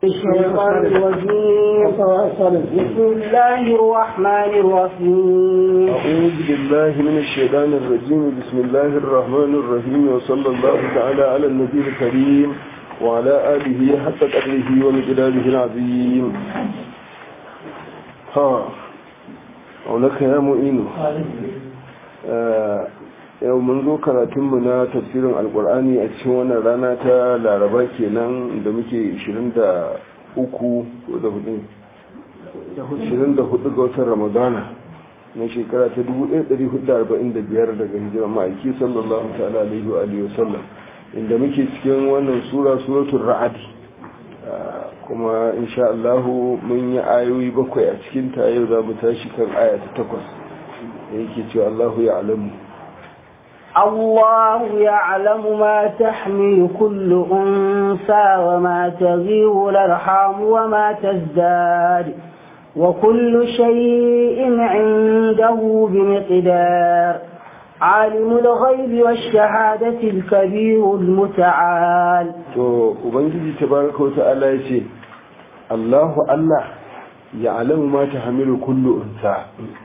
الشيطان الرجيم بسم الله الرحمن الرحيم أعوذ بالله من الشيطان الرجيم بسم الله الرحمن الرحيم وصلى الله تعالى على النبي الكريم وعلى آله حتى قدره ومقداره العظيم ها ولك يا معين yau mun zo karatunmu na tafsirin alkur'ani a cikin wannan rana ta laraba kenan da muke 23 ko da 24 ga watan ramadana na shekara ta 1445 daga hijirar ma'aiki sallallahu ta'ala alaihi wa alihi wasallam inda muke cikin wannan sura suratul ra'ad kuma insha Allah mun yi ayoyi bakwai a cikin ta yau za mu tashi kan aya ta takwas yake cewa Allahu ya alamu الله يعلم ما تحمل كل أنثى وما تغير الأرحام وما تزداد وكل شيء عنده بمقدار عالم الغيب والشهادة الكبير المتعال to ubangiji tabaraka wata'ala ya ce Allahu Allah ya alamu ma ta hamilu kullu unsa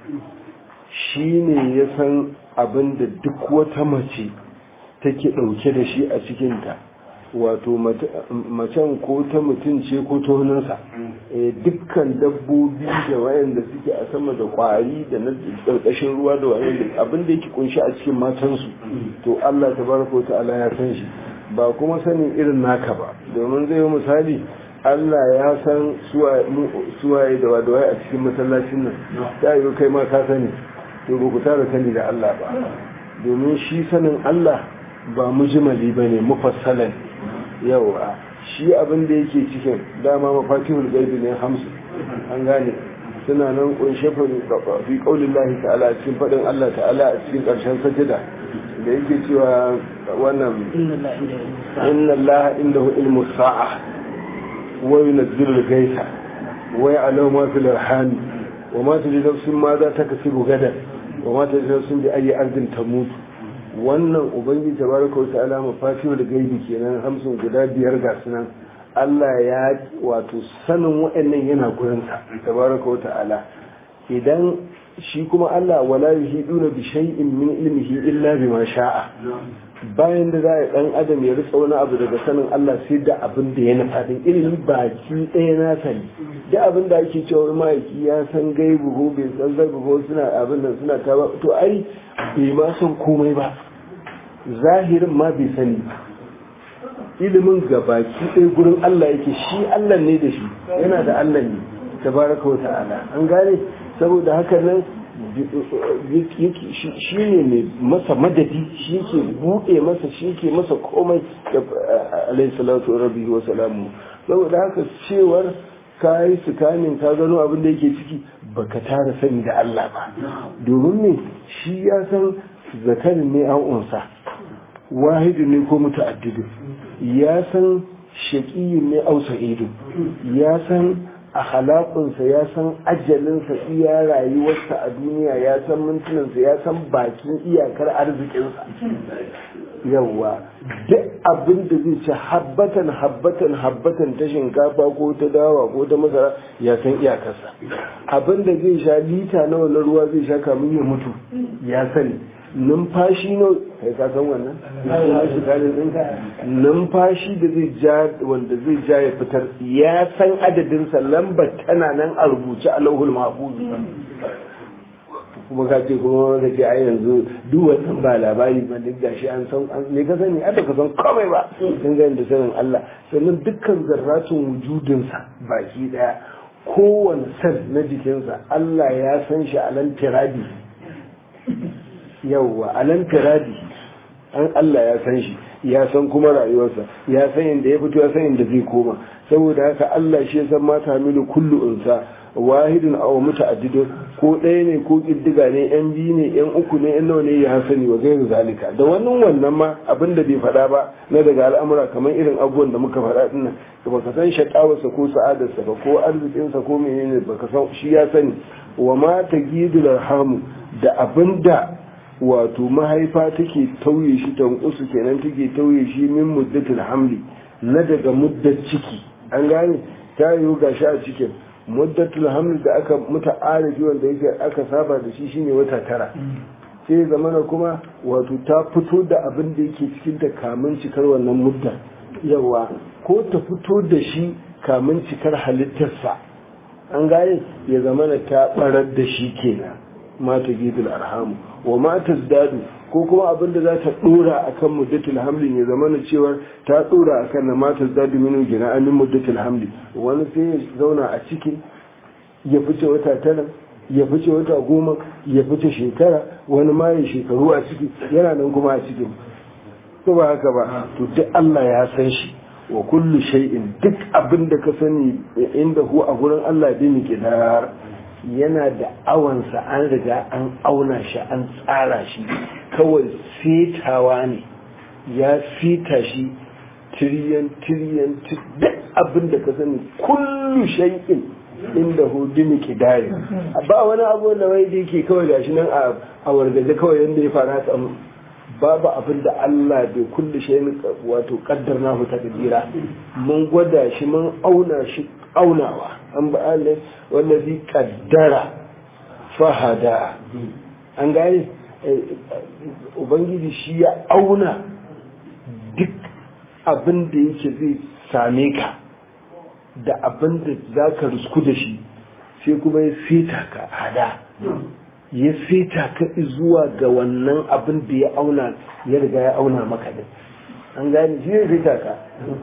shine ya san abin da duk wata mace take ɗauke da shi a cikinta wato macen ko ta mutum ce ko ta hannunsa dukkan dabbobi da wayanda suke a sama da kwari da na ƙarƙashin ruwa da wayanda abin da yake kunshi a cikin matansu to Allah ta baraka ta'ala ya san shi ba kuma sanin irin naka ba domin zai yi misali Allah ya san suwaye da wadawaye a cikin masallacin nan ta yi kai ma ka sani to ba ku tara sani da Allah ba domin shi sanin Allah ba mujimali ba ne mufassalan yawa shi abin da yake cikin dama mafatihul gaibi ne hamsu an gane suna nan kunshe fi kaulin lahi ta'ala cikin faɗin Allah ta'ala a cikin ƙarshen sajida da yake cewa wannan inna Allah indahu ilmu sa'a wa yunzilu al-gaisa wa ya'lamu ma fil arham wa ma tadri nafsun ma za ta kasibu gadan wa mata da sun bi ayi ardin ta mutu wannan ubangiji tabaraka wa ta'ala mafatihu da gaibi kenan hamsin guda biyar ga sunan Allah ya wato sanin wa'annan yana gurin sa tabaraka wa ta'ala idan shi kuma Allah wala yuhiduna bi shay'in min ilmihi illa bima sha'a bayan da za a dan adam ya rika wani abu daga sanin Allah sai da abin da ya nufa din ilimi baki ɗaya na sani da abin da ake cewa ma'aiki ya san gaibu ko bai san gaibu ko suna abin nan suna ta ba to ai bai ma san komai ba zahirin ma bai sani ba ilimin ga baki ɗaya gurin Allah yake shi Allah ne da shi yana da Allah ne tabaraka wa ta'ala an gane saboda haka nan shi ne mai masa madadi shi ke buɗe masa shi ke masa komai da alaihissalatu rabbi wa salamu saboda haka cewar ka yi sukanin ka gano abin da yake ciki baka tara sani da Allah ba domin ne shi ya san zakarin ne an unsa wahidu ne ko muta'addidu ya san shaƙiyin ne au sa'idu ya san a halakunsa ya san ajalinsa iya rayuwarsa a duniya ya san mintunansa ya san bakin iyakar arzikinsa yawwa duk abin da zai ci habbatan habbatan habbatan ta shinkafa ko ta dawa ko ta masara ya san iyakarsa abin da zai sha lita nawa na ruwa zai sha kamun ya mutu ya sani numfashi no kai ka san wannan numfashi kalin ɗinka numfashi da zai ja wanda zai ja ya fitar ya san adadin sa lambar tana nan a rubuce a lauhul mahfuz kuma ka ce kuma ka ce ai yanzu duk wannan ba labari ba duk gashi an san me ka sani ai ka san komai ba sun ga da sanin Allah sannan dukkan zarratun wujudin sa baki daya kowane sel na jikinsa Allah ya san shi a nan tirabi yauwa a nan firadi an Allah ya san shi ya san kuma rayuwarsa ya san inda ya fito ya san inda zai koma saboda haka Allah shi ya san mata hamilu kullu unsa wahidun aw muta'addidun ko ɗaya ne ko kiddiga ne yan biyu ne yan uku ne yan nawa ne ya hasani wa gairu zalika da wannan wannan ma abin da bai faɗa ba na daga al'amura kamar irin abubuwan da muka faɗa dinnan da baka san shakawarsa ko sa'adarsa ba ko arzikinsa ko menene baka san shi ya sani wa ma tagidul arhamu da abinda wato mahaifa take tauye shi tankusu kenan take tauye shi min muddatul hamli na daga muddar ciki an gane ta yiwu gashi a cikin muddatul haml da aka muta arifi wanda yake aka saba da shi shine wata tara sai zamana kuma wato ta fito da abin da yake cikin ta kamun cikar wannan mudda yawa ko ta fito da shi kamun cikar halittarsa an gane ya zamana ta barar da shi kenan mata gidul arhamu wa mata dadu ko kuma abin da za ta dora akan muddatul hamli ya zamana cewa ta dora akan na mata dadu minu gina amin muddatul hamli wani sai ya zauna a cikin ya fice wata tara ya fice wata goma ya fice shekara wani ma ya shekaru a ciki yana nan kuma a cikin ko ba haka ba to duk Allah ya san shi wa kullu shay'in duk abin da ka sani inda hu a gurin Allah bi miqdar yana da awansa an riga an auna shi an tsara shi kawai setawa ne ya fita shi tiriyan tiriyan duk abin da ka sani kullu shay'in inda hudu miki dare ba wani abu da wai da yake kawai gashi nan a wargaje kawai yadda ya fara ta babu abin da Allah bai kulle shi wato kaddar na ta kadira mun gwada shi mun auna shi aunawa an ba Allah wallazi kaddara fahada an gane ubangiji shi ya auna duk abin da yake zai same ka da abin da za ka rusku da shi sai kuma ya fita ka hada ya fita ka zuwa ga wannan abin da ya auna ya riga ya auna maka din an gane shi ya fita ka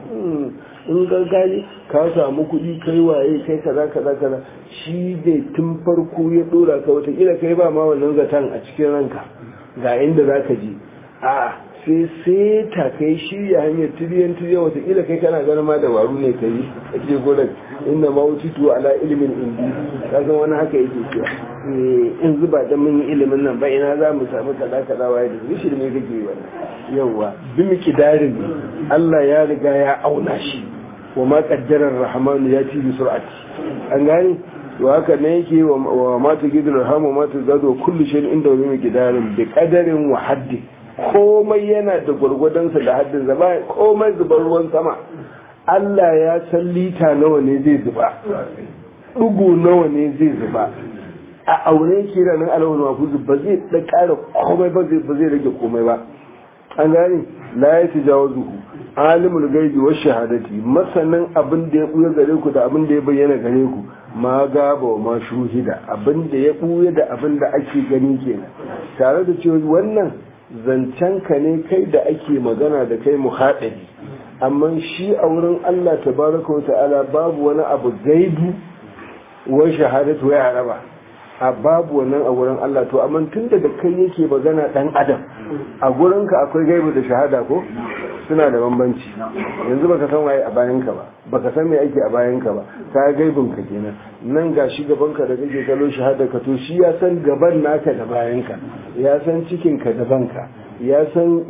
in ga gane ka samu kuɗi kai waye kai kaza kaza kaza shi ne tun farko ya dora ka watakila kai ba ma wannan zaton a cikin ranka ga inda za ka je a sai sai ta kai shirya hanyar tiriyan tiriyan watakila kai kana ganin ma dabaru ne ka yi a cikin gudan inda ma wuce tuwa ala ilimin indi ka san wani haka yake cewa in zuba da mun yi ilimin nan ba ina za mu samu kaza kaza waye da shi shirme kake yi wannan yawa bi miki darin Allah ya riga ya auna shi wa ma qaddarar rahmanu ya ci bi sur'ati an gane to haka ne yake wa mata gidul rahama mata gado kullu shay'in inda wa bi miki darin bi qadarin wa haddi komai yana da gwargwadonsa da haddin zama komai zubar ruwan sama Allah ya san lita nawa ne zai zuba ɗugu nawa ne zai zuba a aure ke da nan alawar mafuzu ba zai da ƙara komai ba zai rage komai ba an gane la ya ci jawo zuhu alimul gaibi wa shahadati masanin abin da ya buya gare ku da abin da ya bayyana gare ku ma gaba wa ma shuhida abin da ya buya da abin da ake gani kenan tare da cewa wannan zancen ka ne kai da ake magana da kai muhaɗari amma shi a wurin Allah tabaraka wa ta'ala babu wani abu gaibu wa shahadatu ya haraba a babu wannan a wurin Allah to amma tun da kai yake magana dan adam a gurinka akwai gaibu da shahada ko suna da bambanci yanzu baka san waye a bayanka ba baka san me ake a bayanka ba ka gaibin ka kenan nan ga shi gaban ka da kake kallo shahada ka to shi ya san gaban naka da bayanka ya san cikin ka da banka ya san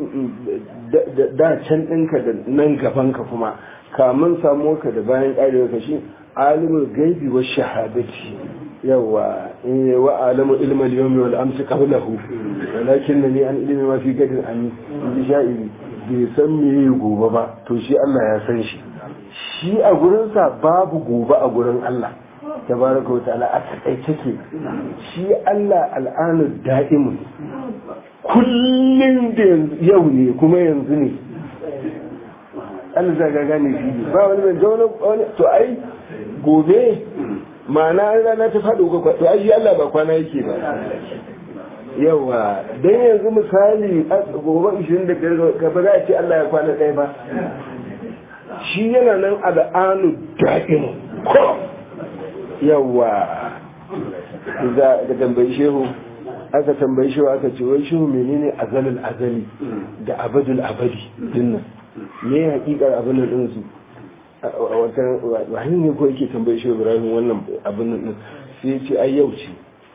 da can ɗinka da nan gaban ka kuma kamun samu ka da bayan ƙarewa ka shi alimul gaibi wa shahadati yawa wa alamu ilmal yawmi wal amsi qablahu walakin ni an ilmi ma fi gadin an yi sha'iri bai san me gobe ba to shi Allah ya san shi shi a gurinsa babu gobe a gurin Allah tabaraka wa ta'ala a takaice ke shi Allah al'anu da'imun kullum da yau ne kuma yanzu ne Allah zaga gane shi ba wani mai zaune wani to ai gobe ma'ana an rana ta faɗo ga to ai Allah ba kwana yake ba yawa don yanzu misali gobe 25 gaba za a ce Allah ya kwana ɗaya ba shi yana nan al'anu da'in ko yawa da tambayi shehu aka tambayi shehu aka ce wai shehu menene azalul azali da abadul abadi dinnan me ya hakikar abin nan ɗinsu wani ne ko yake tambayi shehu ibrahim wannan abin nan sai ya ce ai yau ce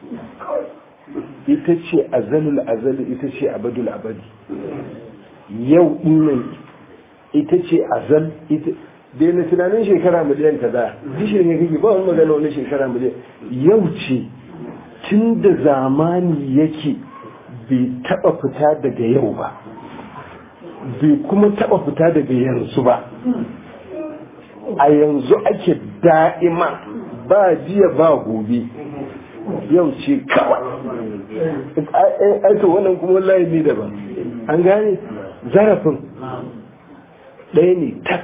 ita ce azalul azali ita ce abadul abadi yau dinnan ita ce azal ita dai na tunanin shekara miliyan ta da dishin ne kake ba wani magana wani shekara miliyan yau ce tun da zamani yake bai taba fita daga yau ba bai kuma taba fita daga yanzu ba a yanzu ake da'ima ba jiya ba gobe yau ce kawai aito wannan kuma wallahi ne daban an gane zarafin ɗaya ne tak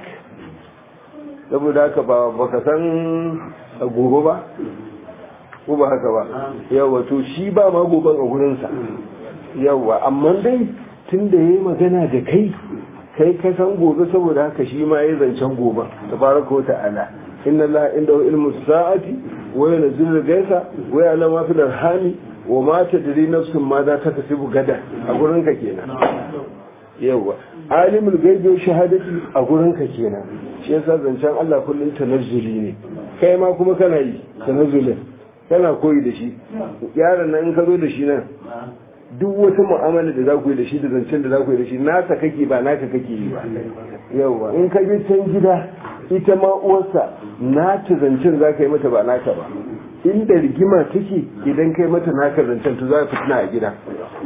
saboda haka ba baka san gobe ba ko ba haka ba yawa to shi ba ma goben a gurinsa yawa amma dai tun da ya yi magana da kai kai ka san gobe saboda haka shi ma ya zancen gobe tabaraka wa ta'ala inna allaha indahu ilmu sa'ati wa yunzilu al-ghaytha wa ya'lamu ma fil arhami wa ma tadri nafsun ma za ta kasibu gada a gurin ka kenan yawa alimul ghaibi wa shahadati a gurin ka kenan shi yasa zancen Allah kullun tanazzuli ne kai ma kuma kana yi tanazzulin kana koyi da shi yaron nan in ka zo da shi nan duk wata mu'amala da za ku yi da shi da zancen da za ku yi da shi nasa kake ba naka kake yi ba yawa in ka je can gida ita ma uwarsa nata zancen za ka yi mata ba naka ba inda rigima take idan kai mata naka zancen to za ka fitina a gida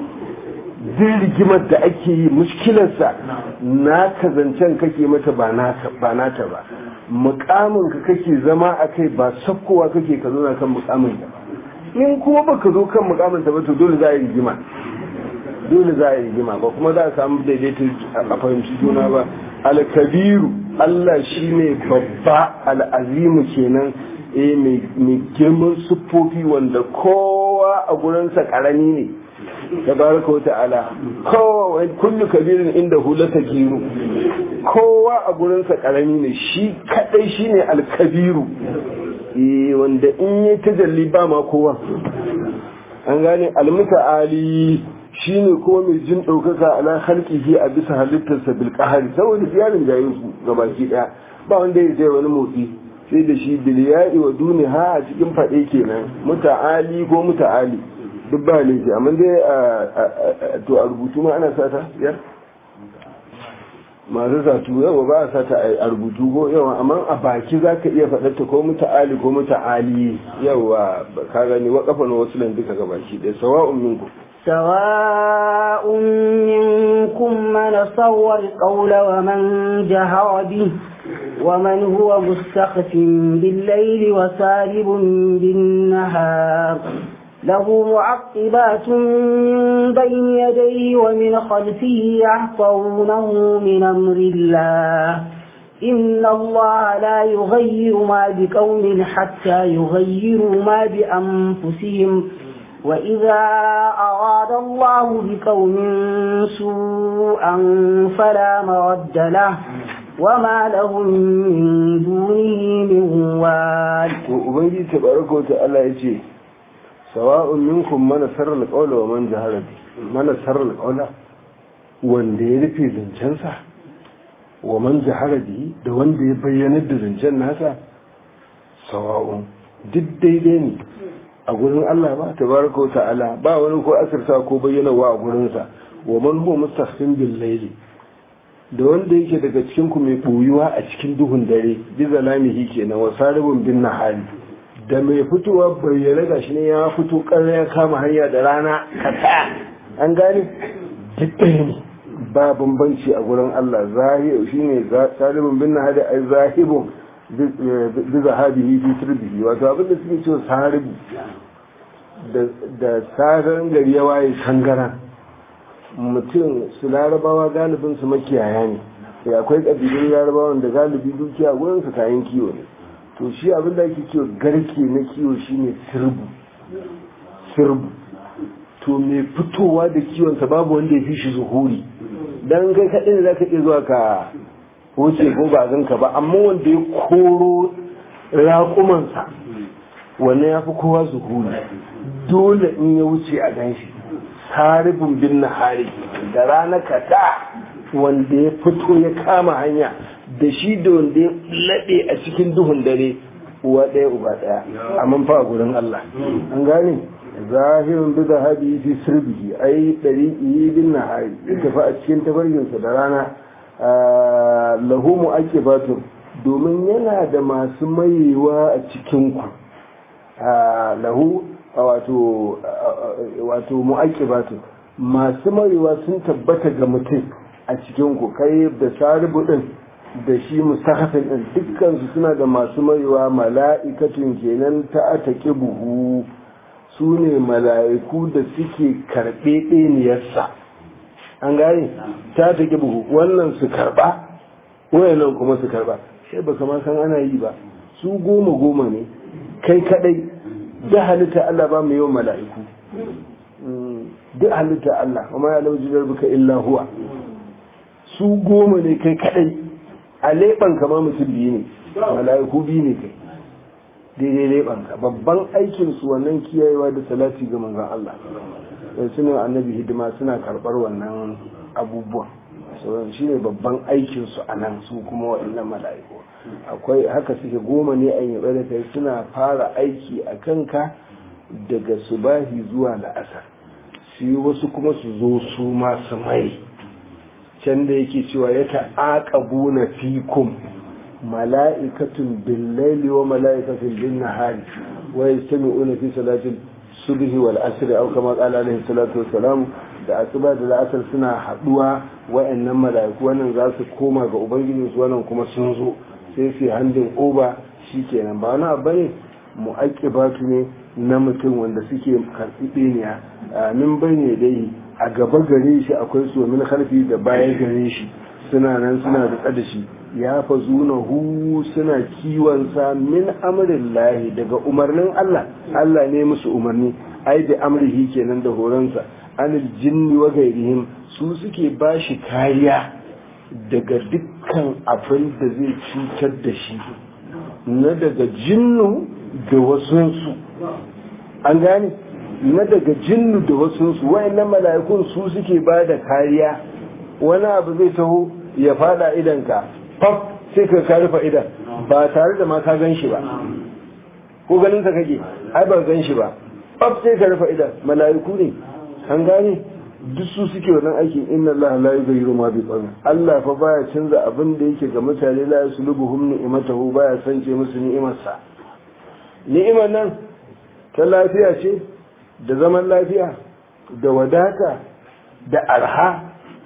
duk rigimar da ake yi mushkilarsa naka zancen kake mata ba nata ba mukamin ka kake zama a kai ba sakkowa kake ka zo na kan mukamin ka in kuma baka zo kan mukamin ta ba to dole za a yi rigima dole za a yi rigima ba kuma za a samu daidaito a fahimci juna ba alkabiru Allah shine babba al'azimu kenan eh mai girman siffofi wanda kowa a gurinsa karami ne tabaraka wa ta'ala kowa kullu kabirin inda hulata giru kowa a gurinsa karami ne shi kadai shine alkabiru wanda in yi tajalli ba ma kowa an gane almuta'ali shine ko mai jin ɗaukaka ala halkihi a bisa halittarsa bil qahari saboda ziyarin jayin su gabaki daya ba wanda ya sai wani motsi sai da shi biliyai wa duniha a cikin faɗe kenan muta'ali ko muta'ali duk ba laifi amma dai to a rubutu ma ana sata ya masu satu yawa ba a sata a rubutu ko yawa amma a baki za ka iya faɗarta ko muta'ali ko muta'ali yawa ka gani wa kafa na wasu nan duka ga baki ɗaya sawa'un minku سواء منكم من صور القول ومن جهر به ومن هو مستخف بالليل وسارب بالنهار له معقبات من بين يديه ومن خلفه يحفظونه من أمر الله إن الله لا يغير ما بقوم حتى يغيروا ما بأنفسهم وإذا أراد الله بقوم سوءا فلا مرد له وما لهم من دونه من وال وبنجي تبارك وتعالى يجي سواء منكم من سر القول ومن جهر به من سر القول wanda ya rufe zancensa wa man jahara bihi da wanda ya bayyanar da zancen nasa sawa'un duk daidai ne a gurin Allah ba tabaraka wa ta'ala ba wani ko asirta ko bayyanawa a gurinsa wa man huwa mustahsin bil layli da wanda yake daga cikin ku mai boyuwa a cikin duhun dare bi zalamihi kenan wa saribun bin nahari da mai fitowa bayyana gashi ne ya fito ƙarya ya kama hanya da rana kata an gane duk ɗaya ne ba bambanci a gurin Allah zahir shine saribun bin nahari ai zahibun bi zahabihi fi turbihi wato abin da suke cewa saribu da saran gari ya waye sangara mutum su larabawa galibin su makiyaya ne sai akwai kabilun larabawan da galibi dukiya wurin su kayan kiwo ne to shi abin da ake kiwo garke na kiwo shine sirbu sirbu to mai fitowa da kiwonsa babu wanda ya fi shi zuhuri dan kai kaɗai ne za ka iya zuwa ka wuce ko ba ganka ba amma wanda ya koro raƙumansa wanne ya fi kowa zuhuri dole in ya wuce a gan shi saribin bin nahari da rana kata wanda ya fito ya kama hanya da shi da wanda ya laɗe a cikin duhun dare uwa ɗaya uba ɗaya amma fa a gurin Allah an gane zahirin bi zahabi fi sirbihi ai ɗari bin nahari ya tafi a cikin tabarginsa da rana lahu mu'aqibatun domin yana da masu mayewa a cikin ku lahu wato wato mu'aqibatun masu mayewa sun tabbata ga mutum a cikin ku kai da saribu din da shi mustahafin din dukkan su suna da masu maiwa mala'ikatun kenan ta atake buhu su ne mala'iku da suke karɓe ɗeniyarsa an gane ta take buhu wannan su karɓa wayannan kuma su karɓa sai ba kama san ana yi ba su goma goma ne kai kadai da halitta Allah ba mu yawan mala'iku duk halitta Allah kuma ya lauji buka illa huwa su goma ne kai kadai a leɓan kama mutum biyu ne mala'iku biyu ne kai daidai leɓan ka babban aikin su wannan kiyayewa da salati ga manzon Allah suna annabi hidima suna karɓar wannan abubuwan sauran shi ne babban aikin su a nan su kuma waɗannan mala'iku akwai haka suke goma ne a yabe da kai suna fara aiki a kanka daga subahi zuwa la'asar shi wasu kuma su zo su masu mai can da yake cewa ya ta'aqabu na fikum mala'ikatun billaili wa mala'ikatun bin nahari wa yastami'una fi salatil subhi wal asr aw kama qala alaihi salatu wassalam da asuba da la'asar suna haduwa wa'annan mala'iku wannan za su koma ga ubangiji su wannan kuma sun zo sai su handin oba shikenan ba wani abu ne mu'aqqibatu ne na mutum wanda suke karɓi ɗeniya min bane dai a gaba gare shi akwai su min harfi da bayan gare shi suna nan suna da da shi ya fa zuna hu suna kiwon sa min amrin lahi daga umarnin Allah Allah ne musu umarni ai da amrihi kenan da horonsa anil jinni wa gairihim su suke bashi kariya daga dukkan abin da zai cutar da shi na daga jinnu da wasunsu an gane na daga jinnu da wasunsu wayannan mala'ikun su suke ba da kariya wani abu zai taho ya fada idanka faf sai ka ka rufe idan ba tare da ma ka gan shi ba ko ganin ka kake ai ba gan shi ba faf sai ka rufe idan mala'iku ne an gane duk su suke wannan aikin inna Allah la yughayyiru ma bi qawmin Allah fa baya canza abin da yake ga mutane la yaslubuhum ni'matahu baya sance musu ni'imarsa ni'imar nan ta lafiya ce da zaman lafiya da wadata da arha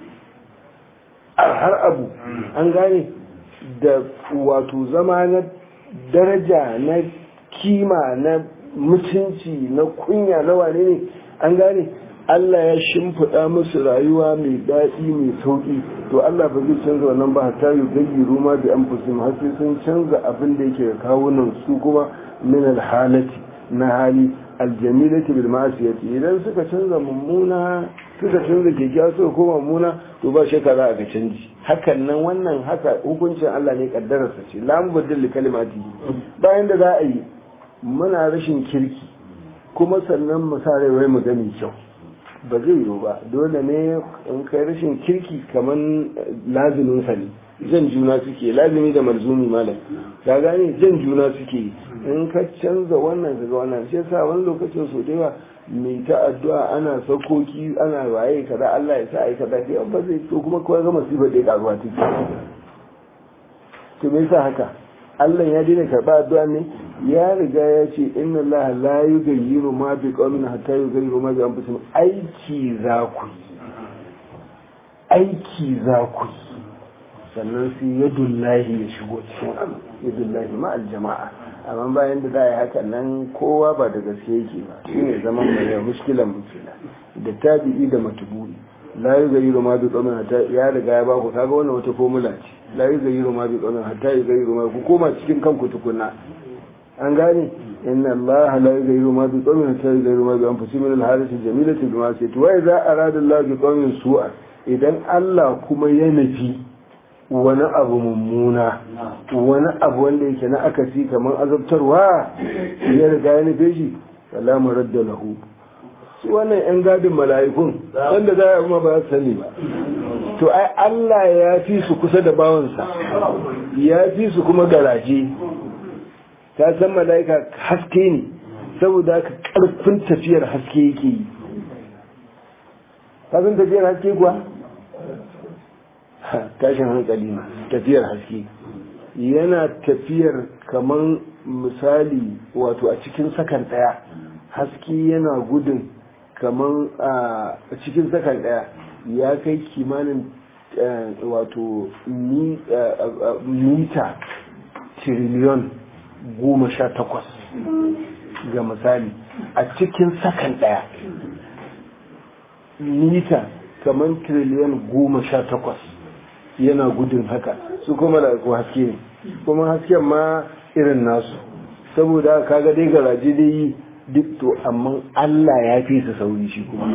arhar abu an gane da wato zama na daraja na kima na mutunci na kunya na wane ne an gane Allah ya shimfiɗa musu rayuwa mai daɗi mai sauƙi to Allah ba zai canza wannan ba hatta yi gayyi ruma da an fusim har sai sun canza abin da yake kawunan su kuma min alhalati na hali aljamilati bil ma'asiyati idan suka canza mummuna suka canza kyakkyawa suka koma mummuna to ba shakka za a ga canji hakan nan wannan haka hukuncin Allah ne kaddararsa ce la mubaddil li kalimati bayan da za a yi muna rashin kirki kuma sannan mu sa rai wai mu gani kyau ba zai yiwu ba dole ne in kai rashin kirki kaman lazimin sa ne jan juna suke lazimi da malzumi malam ka gane jan juna suke in ka canza wannan daga wannan sai sa wani lokacin so da yawa mai ta addu'a ana sakoki ana waye kaza Allah ya sa ai kaza sai ba zai to kuma kawai ga masifa da karuwa take to me yasa haka Allah ya daina karba addu'a ne ya riga ya ce inna Allah la yughayyiru ma bi qaumin hatta yughayyiru ma bi anfusihim aiki za ku aiki za ku sannan sai yadullahi ya shigo cikin abu yadullahi ma aljama'a amma bayan da za a yi hakan nan kowa ba da gaske yake ba shi ne zaman mai yau muskilan mutuna da tabi'i da matubu'i la yi gayi ma bi tsamin hata ya riga ya ba ku kaga wannan wata formula ce la yi gayi ma bi tsamin hata yi gayi ma ku koma cikin kanku tukunna an gane inna Allah la yi gayi ma bi tsamin hata yi gayi ma bi an fusi min alhalati jamilati bi ma sai to wai za a rada Allah bi tsamin su'a idan Allah kuma ya nufi wani abu mummuna wani abu wanda yake na akasi kamar azabtarwa ya riga ya nufe shi salamu radda lahu su wannan yan gadin mala'ikun wanda za a kuma ba su sani ba to ai Allah ya fi su kusa da bawansa ya fi su kuma garaje ta san mala'ika haske ne saboda ka karfin tafiyar haske yake yi ka san tafiyar haske kuwa tashin hankali ne tafiyar haske yana tafiyar kamar misali wato a cikin sakan daya haske yana gudun kamar a cikin sakan daya ya kai kimanin wato mita tiriliyon goma sha takwas ga misali a cikin sakan ɗaya mita kamar tiriliyon goma sha takwas yana gudun haka su kuma da haske ne kuma hasken ma irin nasu saboda kaga dai garaje dai yi duk to amma Allah ya fi su sauri shi kuma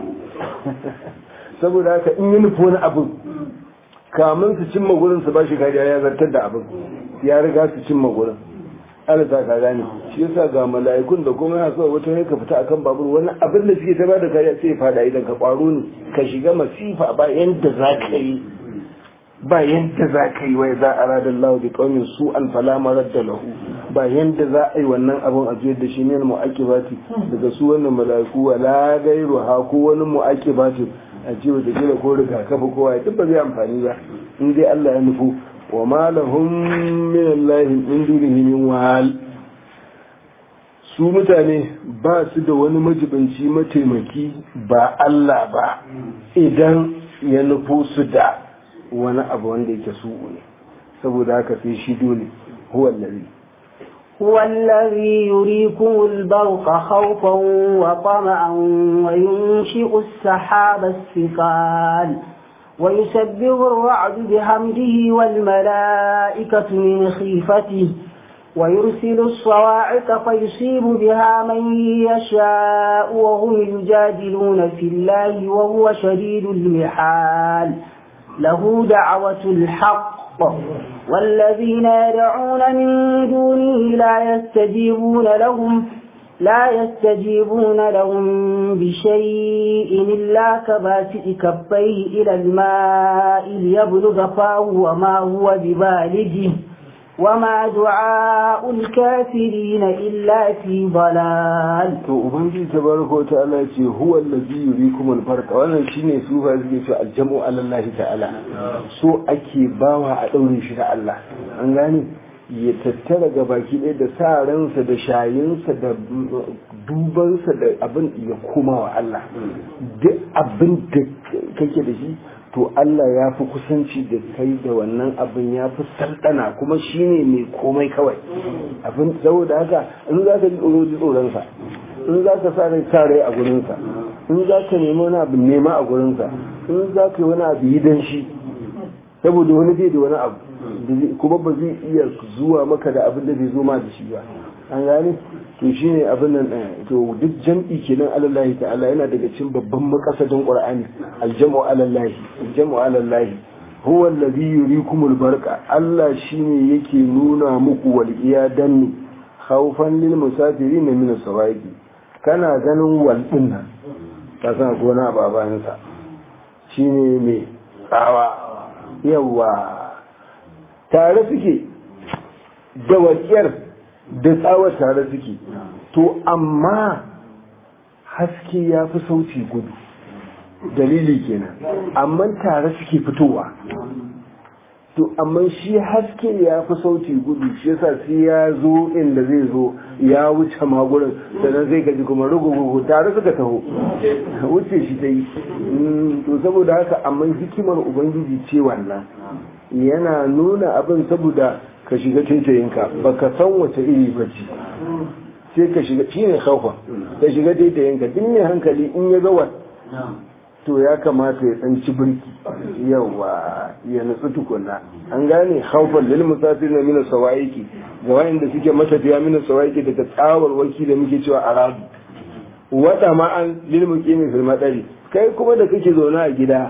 saboda haka in yi nufi wani abin kamun su cimma gurin su ba shi kariya ya zartar da abin ya riga su cimma gurin Allah ta ka gane shi yasa ga mala'ikun da kuma ya so wata ne ka fita akan babur wani abin da suke ta bada kariya sai ya fada idan ka kwaro ne ka shiga masifa ba yanda za ka yi ba yanda za ka yi wai za a rada Allah bi qaumin su an fala maradda lahu ba yanda za a yi wannan abin a juyar da shi ne mu'aqibati daga su wannan mala'iku wala gairu ha ko wani mu'aqibati a ce wata kila ko rigakafi kowa duk ba zai amfani ba in dai Allah ya nufu wa ma lahum min Allah min dunihi min wal su mutane ba su da wani majibinci mataimaki ba Allah ba idan ya nufo su da wani abu wanda yake su ne saboda haka sai shi dole huwa allazi هو الذي يريكم البرق خوفا وطمعا وينشئ السحاب الثقال ويسبح الرعد بحمده والملائكة من خيفته ويرسل الصواعق فيصيب بها من يشاء وهم يجادلون في الله وهو شديد المحال له دعوة الحق والذين يدعون من دونه لا يستجيبون لهم لا يستجيبون لهم بشيء إلا كباسئ كفيه إلى الماء ليبلغ فاه وما هو ببالغه وما دعاء الكافرين إلا في ضلال to ubangiji tabaraka wa ta'ala ya ce huwa allazi yurikum al-farqa wannan shine su ba suke cewa aljamu alallahi ta'ala so ake bawa a daure shi da Allah an gane ya tattara ga baki ɗaya da sa ransa da shayinsa da dubansa da abin ya koma wa Allah duk abin da kake da shi to Allah ya fi kusanci da kai da wannan abin ya fi sardana kuma shi ne mai komai kawai abin saboda haka in za ka ji tsoro ji tsoronsa in za ka sa rai sa rai a gurinsa in za ka nemi wani abu nema a gurinsa in za ka yi wani abu yi dan shi saboda wani bai da wani abu kuma ba zai iya zuwa maka da abin da bai zo ma da shi ba an gane to shine abin nan to duk jam'i kenan alallahi ta'ala yana daga cikin babban makasadin qur'ani aljamu alallahi aljamu alallahi huwa alladhi yurikumul barqa Allah shine yake nuna muku wal iyadan khawfan lil musafirin min as-sawaiqi kana ganin wal din nan ka san gona babanin sa shine mai tsawa yawa tare suke da walƙiyar da tsawar tare suke to amma haske ya fi sauti gudu dalili kenan amma tare suke fitowa to amma shi haske ya fi sauti gudu shi yasa sai ya zo inda zai zo ya wuce magurin sannan zai gaji kuma rugugugu tare suka taho wuce shi ta yi to saboda haka amma hikimar ubangiji ce wannan yana nuna abin saboda ka shiga taitayinka ba ka san wace iri ba ce sai ka shiga shi ne kaufa ka shiga taitayinka duk mai hankali in ya ga to ya kamata ya tsanci birki yawa ya nutsu tukunna an gane haufan lil musafir na mina sawaiki ga wayanda suke matafiya mina sawaiki daga tsawar waki da muke cewa arabu wata ma'an lil muqimi fil madari kai kuma da kake zaune a gida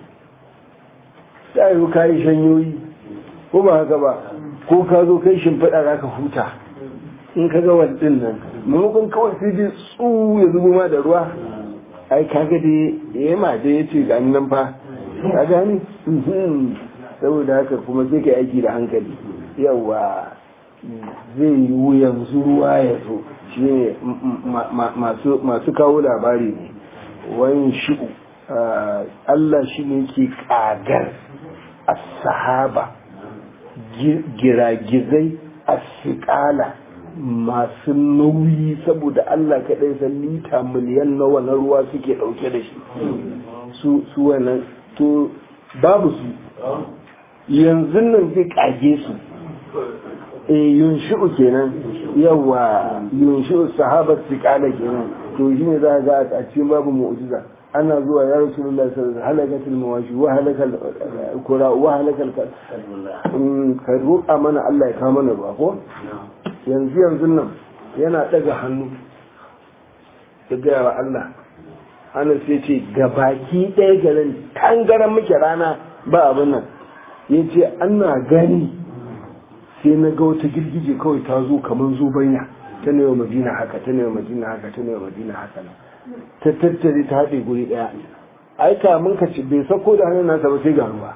sai yi kayi shanyoyi ko ba haka ba ko ka zo kai shimfiɗa za ka huta in ka ga wadin nan maimakon kawai sai ji tsu ya zubo ma da ruwa ai kaga dai ya ma dai ya ce ga nan fa ka gani saboda haka kuma sai ka aiki da hankali yawa zai yi yanzu ruwa ya zo shi ne masu kawo labari ne wani shi'u Allah shi ne ke kagar a sahaba giragizai a sikala masu nauyi saboda Allah kaɗai san lita miliyan nawa na ruwa suke ɗauke da shi su wannan to babu su yanzu nan zai kage su e yunshi'u kenan yawa yunshi'u sahabat siqala kenan to shine za ga a cikin babu mu'jiza ana zuwa ya rasulullahi sallallahu alaihi wasallam halakatul mawashi wa halakal kura wa halakal ka roƙa mana Allah ya kawo mana ruwa ko yanzu yanzu nan yana daga hannu ya gaya wa Allah hannun sai ce ga baki ɗaya garin tangaran muke rana ba abin nan ya ce ana gani sai na ga wata girgije kawai ta zo kamar zubanya ta ne wa madina haka ta ne wa madina haka ta ne wa madina haka na ta tattare ta haɗe guri ɗaya ai kamun ka ci bai sako da hannun nasa ba sai ga ruwa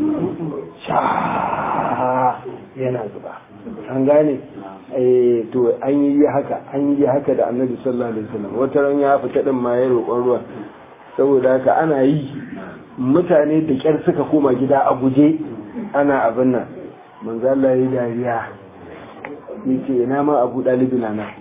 sha yana zuba an gane eh to an yi haka an yi haka da annabi sallallahu alaihi wasallam wata ran ya fita din ma ya roƙon ruwa saboda haka ana yi mutane da kyar suka koma gida a guje ana abin nan manzo Allah ya dariya yace ina ma abu dalibi na na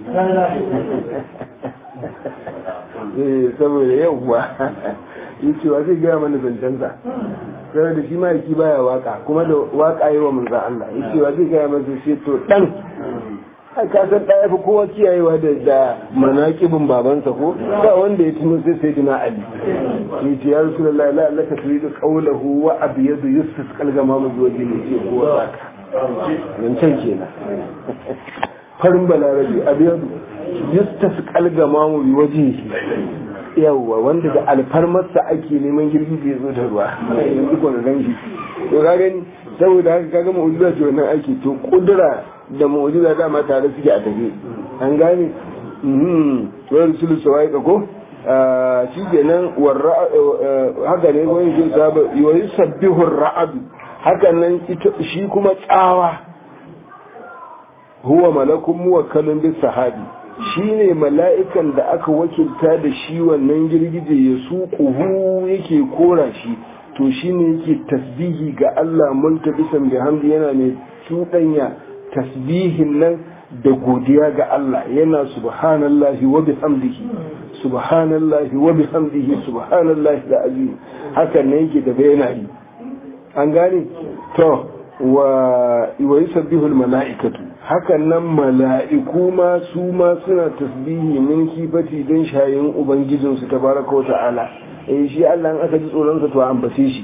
eh saboda yauwa yace wa zai gaya mana zancensa sai da shi ma'aiki baya waka kuma da waka yi wa manzo Allah yace wa zai gaya masa shi to dan ka san ɗaya fi kowa kiyayewa da da manakibin babansa ko ba wanda ya tuno sai sai dina ali ya ce ya rasu da la'ala Allah ka turi da ƙaunahu wa abu yadda yusuf kalgama mu zuwa jini ce kowa saka yancan kenan farin balarabi abu yadda yusuf kalgama mu bi waje yawwa wanda da alfarmarsa ake neman girgije zo da ruwa yanzu ko na ganshi to ka gani saboda haka kaga mu'jiza ce wannan ake to kudura da mu'jiza dama tare suke a tafi an gane wa rusulu sawai ko shi kenan haka ne wani jin saba wa yusabbihu ar-ra'd haka nan shi kuma tsawa huwa malakun muwakkalun bis sahabi shine mala'ikan da aka wakilta da shi wannan girgije ya suquhu yake kora shi to shine yake tasbihi ga Allah multabisan bihamdi yana mai cuɗanya tasbihin nan da godiya ga Allah yana subhanallahi wa bihamdihi subhanallahi wa bihamdihi subhanallahi da azim hakan ne yake da yana yi an gane to wa wa yusabbihu almalaikatu hakan nan mala'iku ma su ma suna tasbihi min kifati don shayin ubangijinsu tabaraka wa ta'ala eh shi Allah in aka ji tsoron sa to ambace shi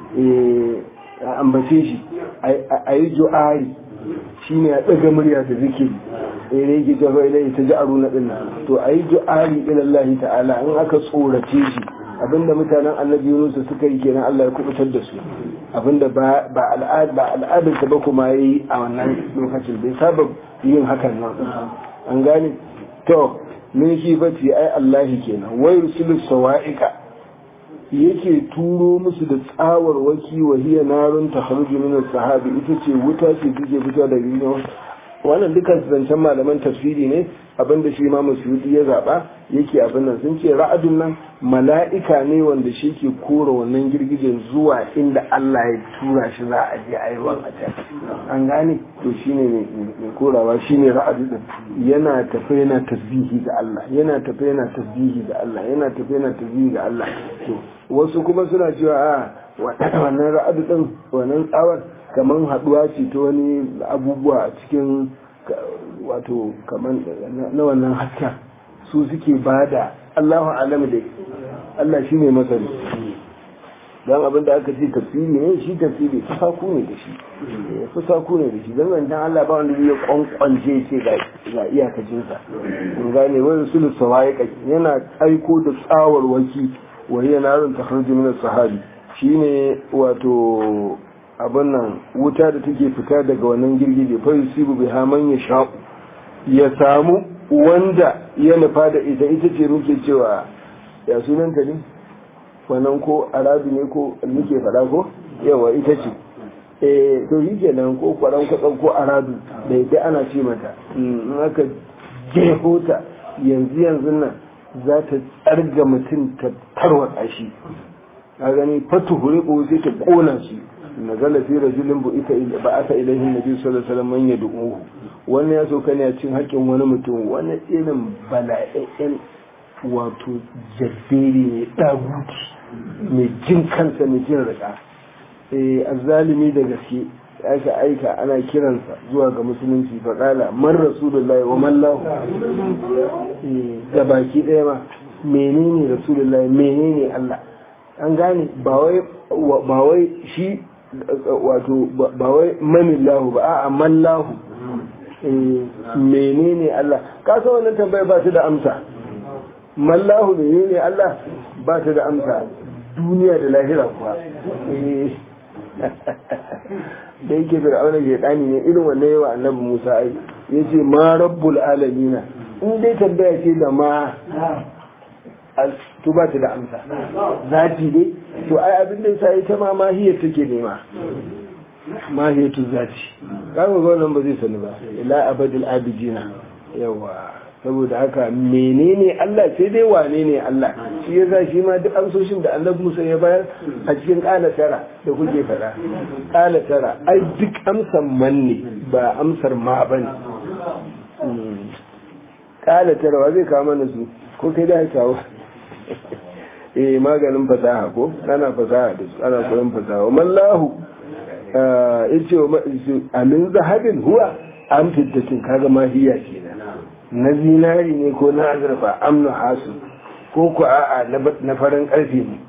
eh ambace shi ayi du'ai shine ya daga murya da zikiri eh ne yake jafa ilai ta ja'aru na dinna to ayi du'ai ila Allah ta'ala in aka tsorace shi abinda mutanen annabi Yunus suka yi kenan Allah ya kubutar da su abinda ba ba al'ad ba al'adar ta ba kuma yayi a wannan lokacin bai saba yin hakan nan an gane to min shi bati ai Allah kenan wai rusulu sawa'iqa yake turo musu da tsawar waki wa hiya narun takhruju min sahabi ita ce wuta ce take fita daga gidan wannan dukkan zancen malaman tafsiri ne abinda shi ma musulmi ya zaba yake abin nan sun ce ra'adun nan mala'ika ne wanda shi ke kora wannan girgijen zuwa inda Allah ya tura shi za a je a yi ruwan a can an gane to shine mai korawa shine ra'adu din yana tafe yana tasbihi ga Allah yana tafe yana tasbihi ga Allah yana tafe yana tasbihi ga Allah to wasu kuma suna cewa a wannan ra'adu din wannan tsawar kamar haduwa ce ta wani abubuwa a cikin wato kamar na wannan hasken su suke bada Allahu alam da Allah shi ne masani don abin da aka ce tafsiri ne shi tafsiri fusaku ne da shi fusaku ne da shi don zancen Allah ba wanda zai kwankwance ce ga iyakacinsa in gane wani sulu sawaye yana aiko da tsawarwaki wa hiya narun takhruju min as-sahabi shine wato abin nan wuta da take fita daga wannan girgije fa yusibu biha man yasha ya samu wanda ya nufa da ita ita ce muke cewa ya sunanta ne wannan ko arabi ne ko muke faɗa ko yawa ita ce eh to yi kenan ko kwaran kwatsan ko arabi da ita ana ce mata in aka jeho ta yanzu yanzu nan za ta tsarga mutum ta tarwatsa shi a gani fatu huribu sai ta kona shi nazala fi rajulin bu ita ba aka ilaihi nabi sallallahu alaihi wasallam man yad'uhu wannan ya so ne a cin haƙin wani mutum wani irin bala'in wato jabberi ne daguti mai jin kansa mai jin rika eh azzalimi da gaske aka aika ana kiransa zuwa ga musulunci faƙala man rasulullahi wa mallahu da baki ɗaya ma menene rasulullahi menene Allah an gane ba wai shi wato ba wai manillahu ba a'a mallahu menene Allah ka san wannan tambaya ba ta da amsa mallahu menene Allah ba ta da amsa duniya da lahira kuwa da yake fir'auna ke dani ne irin wannan yawa annabi Musa ai yace ma rabbul alamina in dai tambaya ce da ma to ba ta da amsa zati dai to ai abin da yasa ita ma mahiyar take nema mahiyatu zati kaga ga wannan ba zai sani ba ila abadul abidina yawa saboda haka menene Allah sai dai wane ne Allah shi yasa shi ma duk amsoshin da Annabi Musa ya bayar a cikin kala tara da kuke fada kala tara ai duk amsar man ne ba amsar ma bane kala tara wa zai kawo mana su ko kai da kawo eh maganin fasaha ko ana fasaha da su ana koyon fasaha mallahu yace amin zahabin huwa an fiddatin kaga mahiya kenan na zinari ne ko na azurfa amnu hasu ko ku a'a na farin karfe ne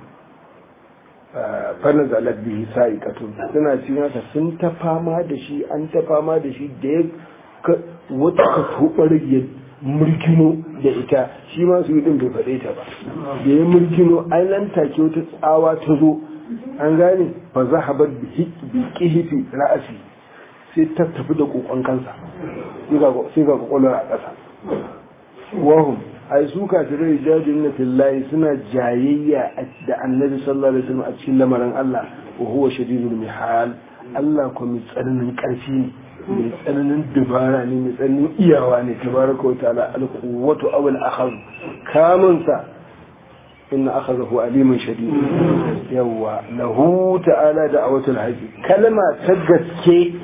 fannin zalar bihi sa'i kato suna cikin haka sun ta fama da shi an ta fama da shi da ya wata ka tobar ya murkino da ita shi ma su yi din bai faɗe ta ba da ya murkino an nan take wata tsawa ta zo an gane fa zahabar bi kihifi ra'asi sai ta tafi da kokon kansa sai ga kwakwalwar a ƙasa wahum ai su kafirai jajin na fillahi suna jayayya da annabi sallallahu alaihi wasallam a cikin lamarin Allah wa huwa shadidul mihal Allah ko mai tsananin ƙarfi ne mai tsananin dubara ne mai tsananin iyawa ne tabaraka wa ta'ala al-quwwatu aw al-akhadh kamun sa inna akhadahu alimun shadid yawa lahu ta'ala da'awatul haqi kalma ta gaske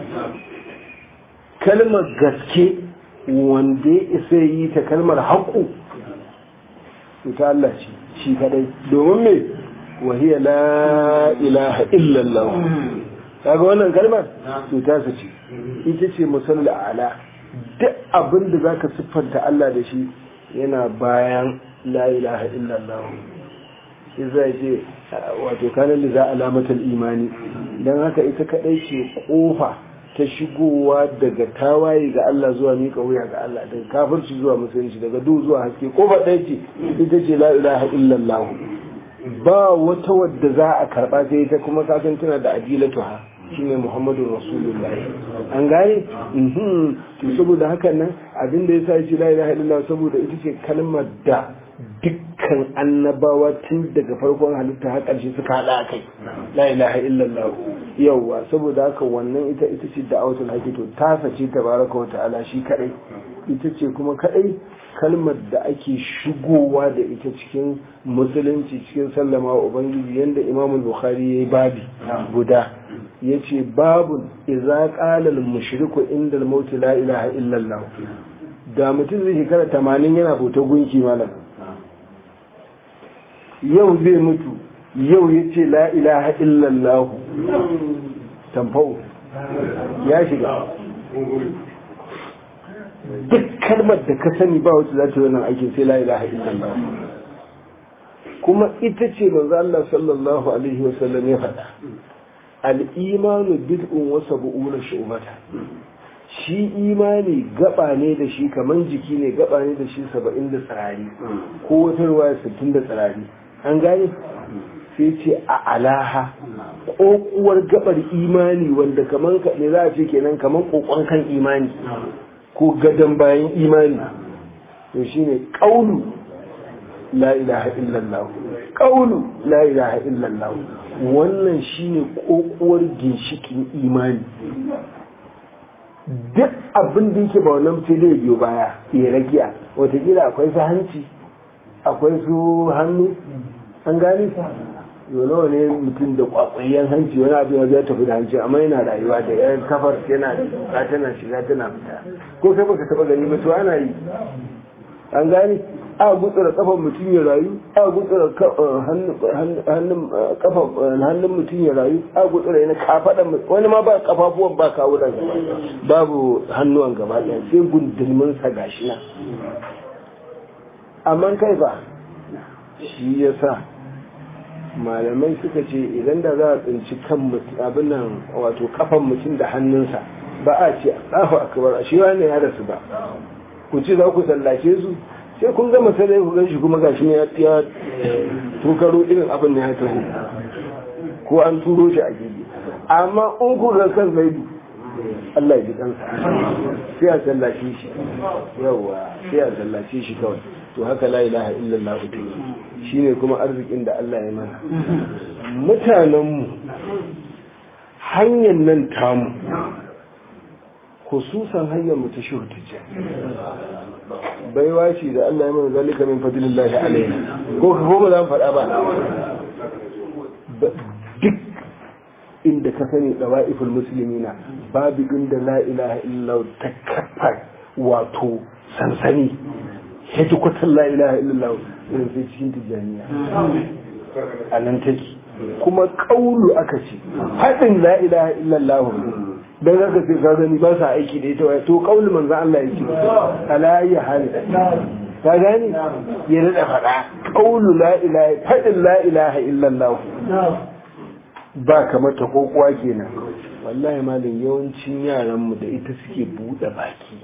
kalmar gaske wanda ya isa yi ta kalmar haƙu ta Allah ce shi kadai domin me wahiyar la ilaha illallah kaga wannan kalmar to ta ce ita ce musalli ala duk abin da zaka siffanta Allah da shi yana bayan la ilaha illallah sai zai ce wato kanan da za alamatar imani don haka ita kadai ce kofa ta shigowa daga tawaye ga Allah zuwa miƙa wuya ga Allah daga kafirci zuwa musulunci daga duhu zuwa haske ko ba ɗaya ce ita ce la ilaha illallah ba wata wadda za a karɓa sai ita kuma kasan tana da ajilatu ha shine Muhammadu Rasulullahi an gane to saboda hakan nan abin da yasa ce la ilaha illallah saboda ita ce kalmar da dukkan annabawa tun daga farkon halitta har ƙarshe suka haɗa kai la ilaha illallah yawwa saboda haka wannan ita ita ce da'awatul haqqi to ta sace tabaraka wa ta'ala shi kadai ita ce kuma kadai kalmar da ake shigowa da ita cikin musulunci cikin sallama wa ubangiji yanda imam bukhari yayi babi guda yace babun idza qala al mushriku inda al maut la ilaha illallah da mutum zai shekara 80 yana bauta gunki malam yau zai mutu yau ya ce la ilaha illallah tamfau ya shiga duk kalmar da ka sani ba wacce za ta yi wannan aikin sai la ilaha illallah kuma ita ce manzo Allah sallallahu alaihi wa sallam ya faɗa al-imanu bid'un wa sab'una shu'bata shi imani gaba ne da shi kaman jiki ne gaba ne da shi saba'in da tsirari ko wata ruwa sittin da tsirari an gane sai ce a alaha ƙoƙuwar gabar imani wanda kaman ne za a ce kenan kaman ƙoƙon kan imani ko gadon bayan imani to shine ƙaulu la ilaha illallah ƙaulu la ilaha illallah wannan shine ƙoƙuwar ginshikin imani duk abin da yake ba wannan sai dai biyo baya ya ragiya watakila akwai su hanci akwai su hannu an gane yau ne mutum da kwakwayyen hanci wani abin ya zai tafi da hanci amma yana rayuwa da yan kafar yana da tana shiga tana fita ko kai baka taba gani ba to ana yi an gane a gutsura kafan mutum ya rayu a gutsura hannun mutum ya rayu a gutsura yana kafaɗan wani ma ba kafafuwan ba kawunan gaba babu hannuwan gaba ɗaya sai gundulmin sa gashi na amma kai ba shi ya sa malamai suka ce idan da za a tsinci kan abin nan wato kafan mutum da hannunsa ba a ce Allahu akbar shi wannan ya rasu ba ku ce za ku sallace su sai kun gama sai ku gan shi kuma gashi ne ya tukaro irin abin da ya taho ko an turo shi a gidi amma in ku ga kan zaidu Allah ya ji kansa sai a sallace shi yawa sai a sallace shi kawai to haka la ilaha illallah ta shine kuma arzikin da Allah ya mana mutanenmu hanyar nan tamu khususan hanyar mu ta shuhu baiwa ce da Allah ya mana zalika min fadlillahi alaina ko ka ko ba za mu faɗa ba duk inda ka sani dawa'iful muslimina babu inda la ilaha illallah ta kafa wato sansani yadda kwatan la ilaha illallah irin sai cikin tijjaniya a nan take kuma kaulu aka ce haɗin la ilaha illallah dan haka sai ka gani ba sa aiki da ita to kaulu manzo Allah yake ala ya hali ka gani ya rada faɗa kaulu la ilaha haɗin la ilaha illallah ba kamar ta kokuwa kenan wallahi malin yawancin yaran mu da ita suke buɗe baki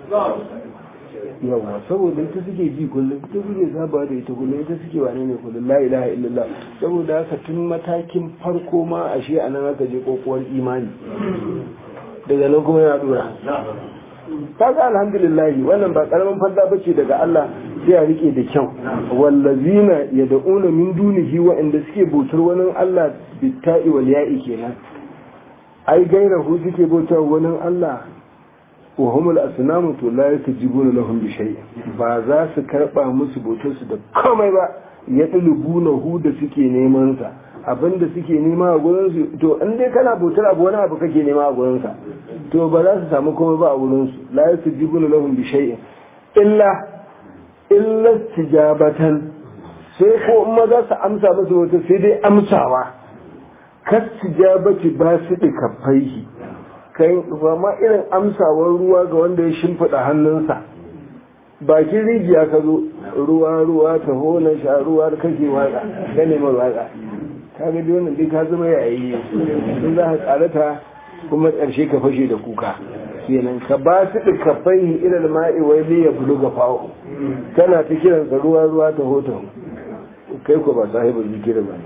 yawa saboda ita suke ji kullum ita suke saba da ita kullum ita suke wane ne kullum la ilaha illallah saboda haka tun matakin farko ma ashe a nan aka je kokuwar imani daga nan kuma ya dora kaga alhamdulillah wannan ba karamin fadda bace daga Allah sai a rike da kyau wallazina yad'una min dunihi wa inda suke bautar wani Allah bitta'i wal ya'i kenan ai gairahu suke bautar wani Allah wa humul asnamu to la yatajibuna lahum bi shay ba za su karba musu bautar su da komai ba ya tulubuna hu da suke neman sa abinda suke nema a gurin su to in dai kana bautar abu wani abu kake nema a gurin sa to ba za su samu komai ba a gurin su la yatajibuna lahum bi shay illa illa tijabatan sai ko in ma za su amsa musu wata sai dai amsawa kas tijabati ba su da kafaihi kai ba ma irin amsawar ruwa ga wanda ya shimfiɗa hannunsa bakin rijiya ka zo ruwa ruwa ta hona sha ruwa kake watsa ka nema watsa ka ga dai wannan dai ka zama yayi in za ka tsarata kuma ƙarshe ka fashe da kuka kenan ka ba su da kafai ilal ma'i wai ne ya bulu ga fawo kana ta kiransa ruwa ruwa ta hota kai ko ba sahibu zikiri ba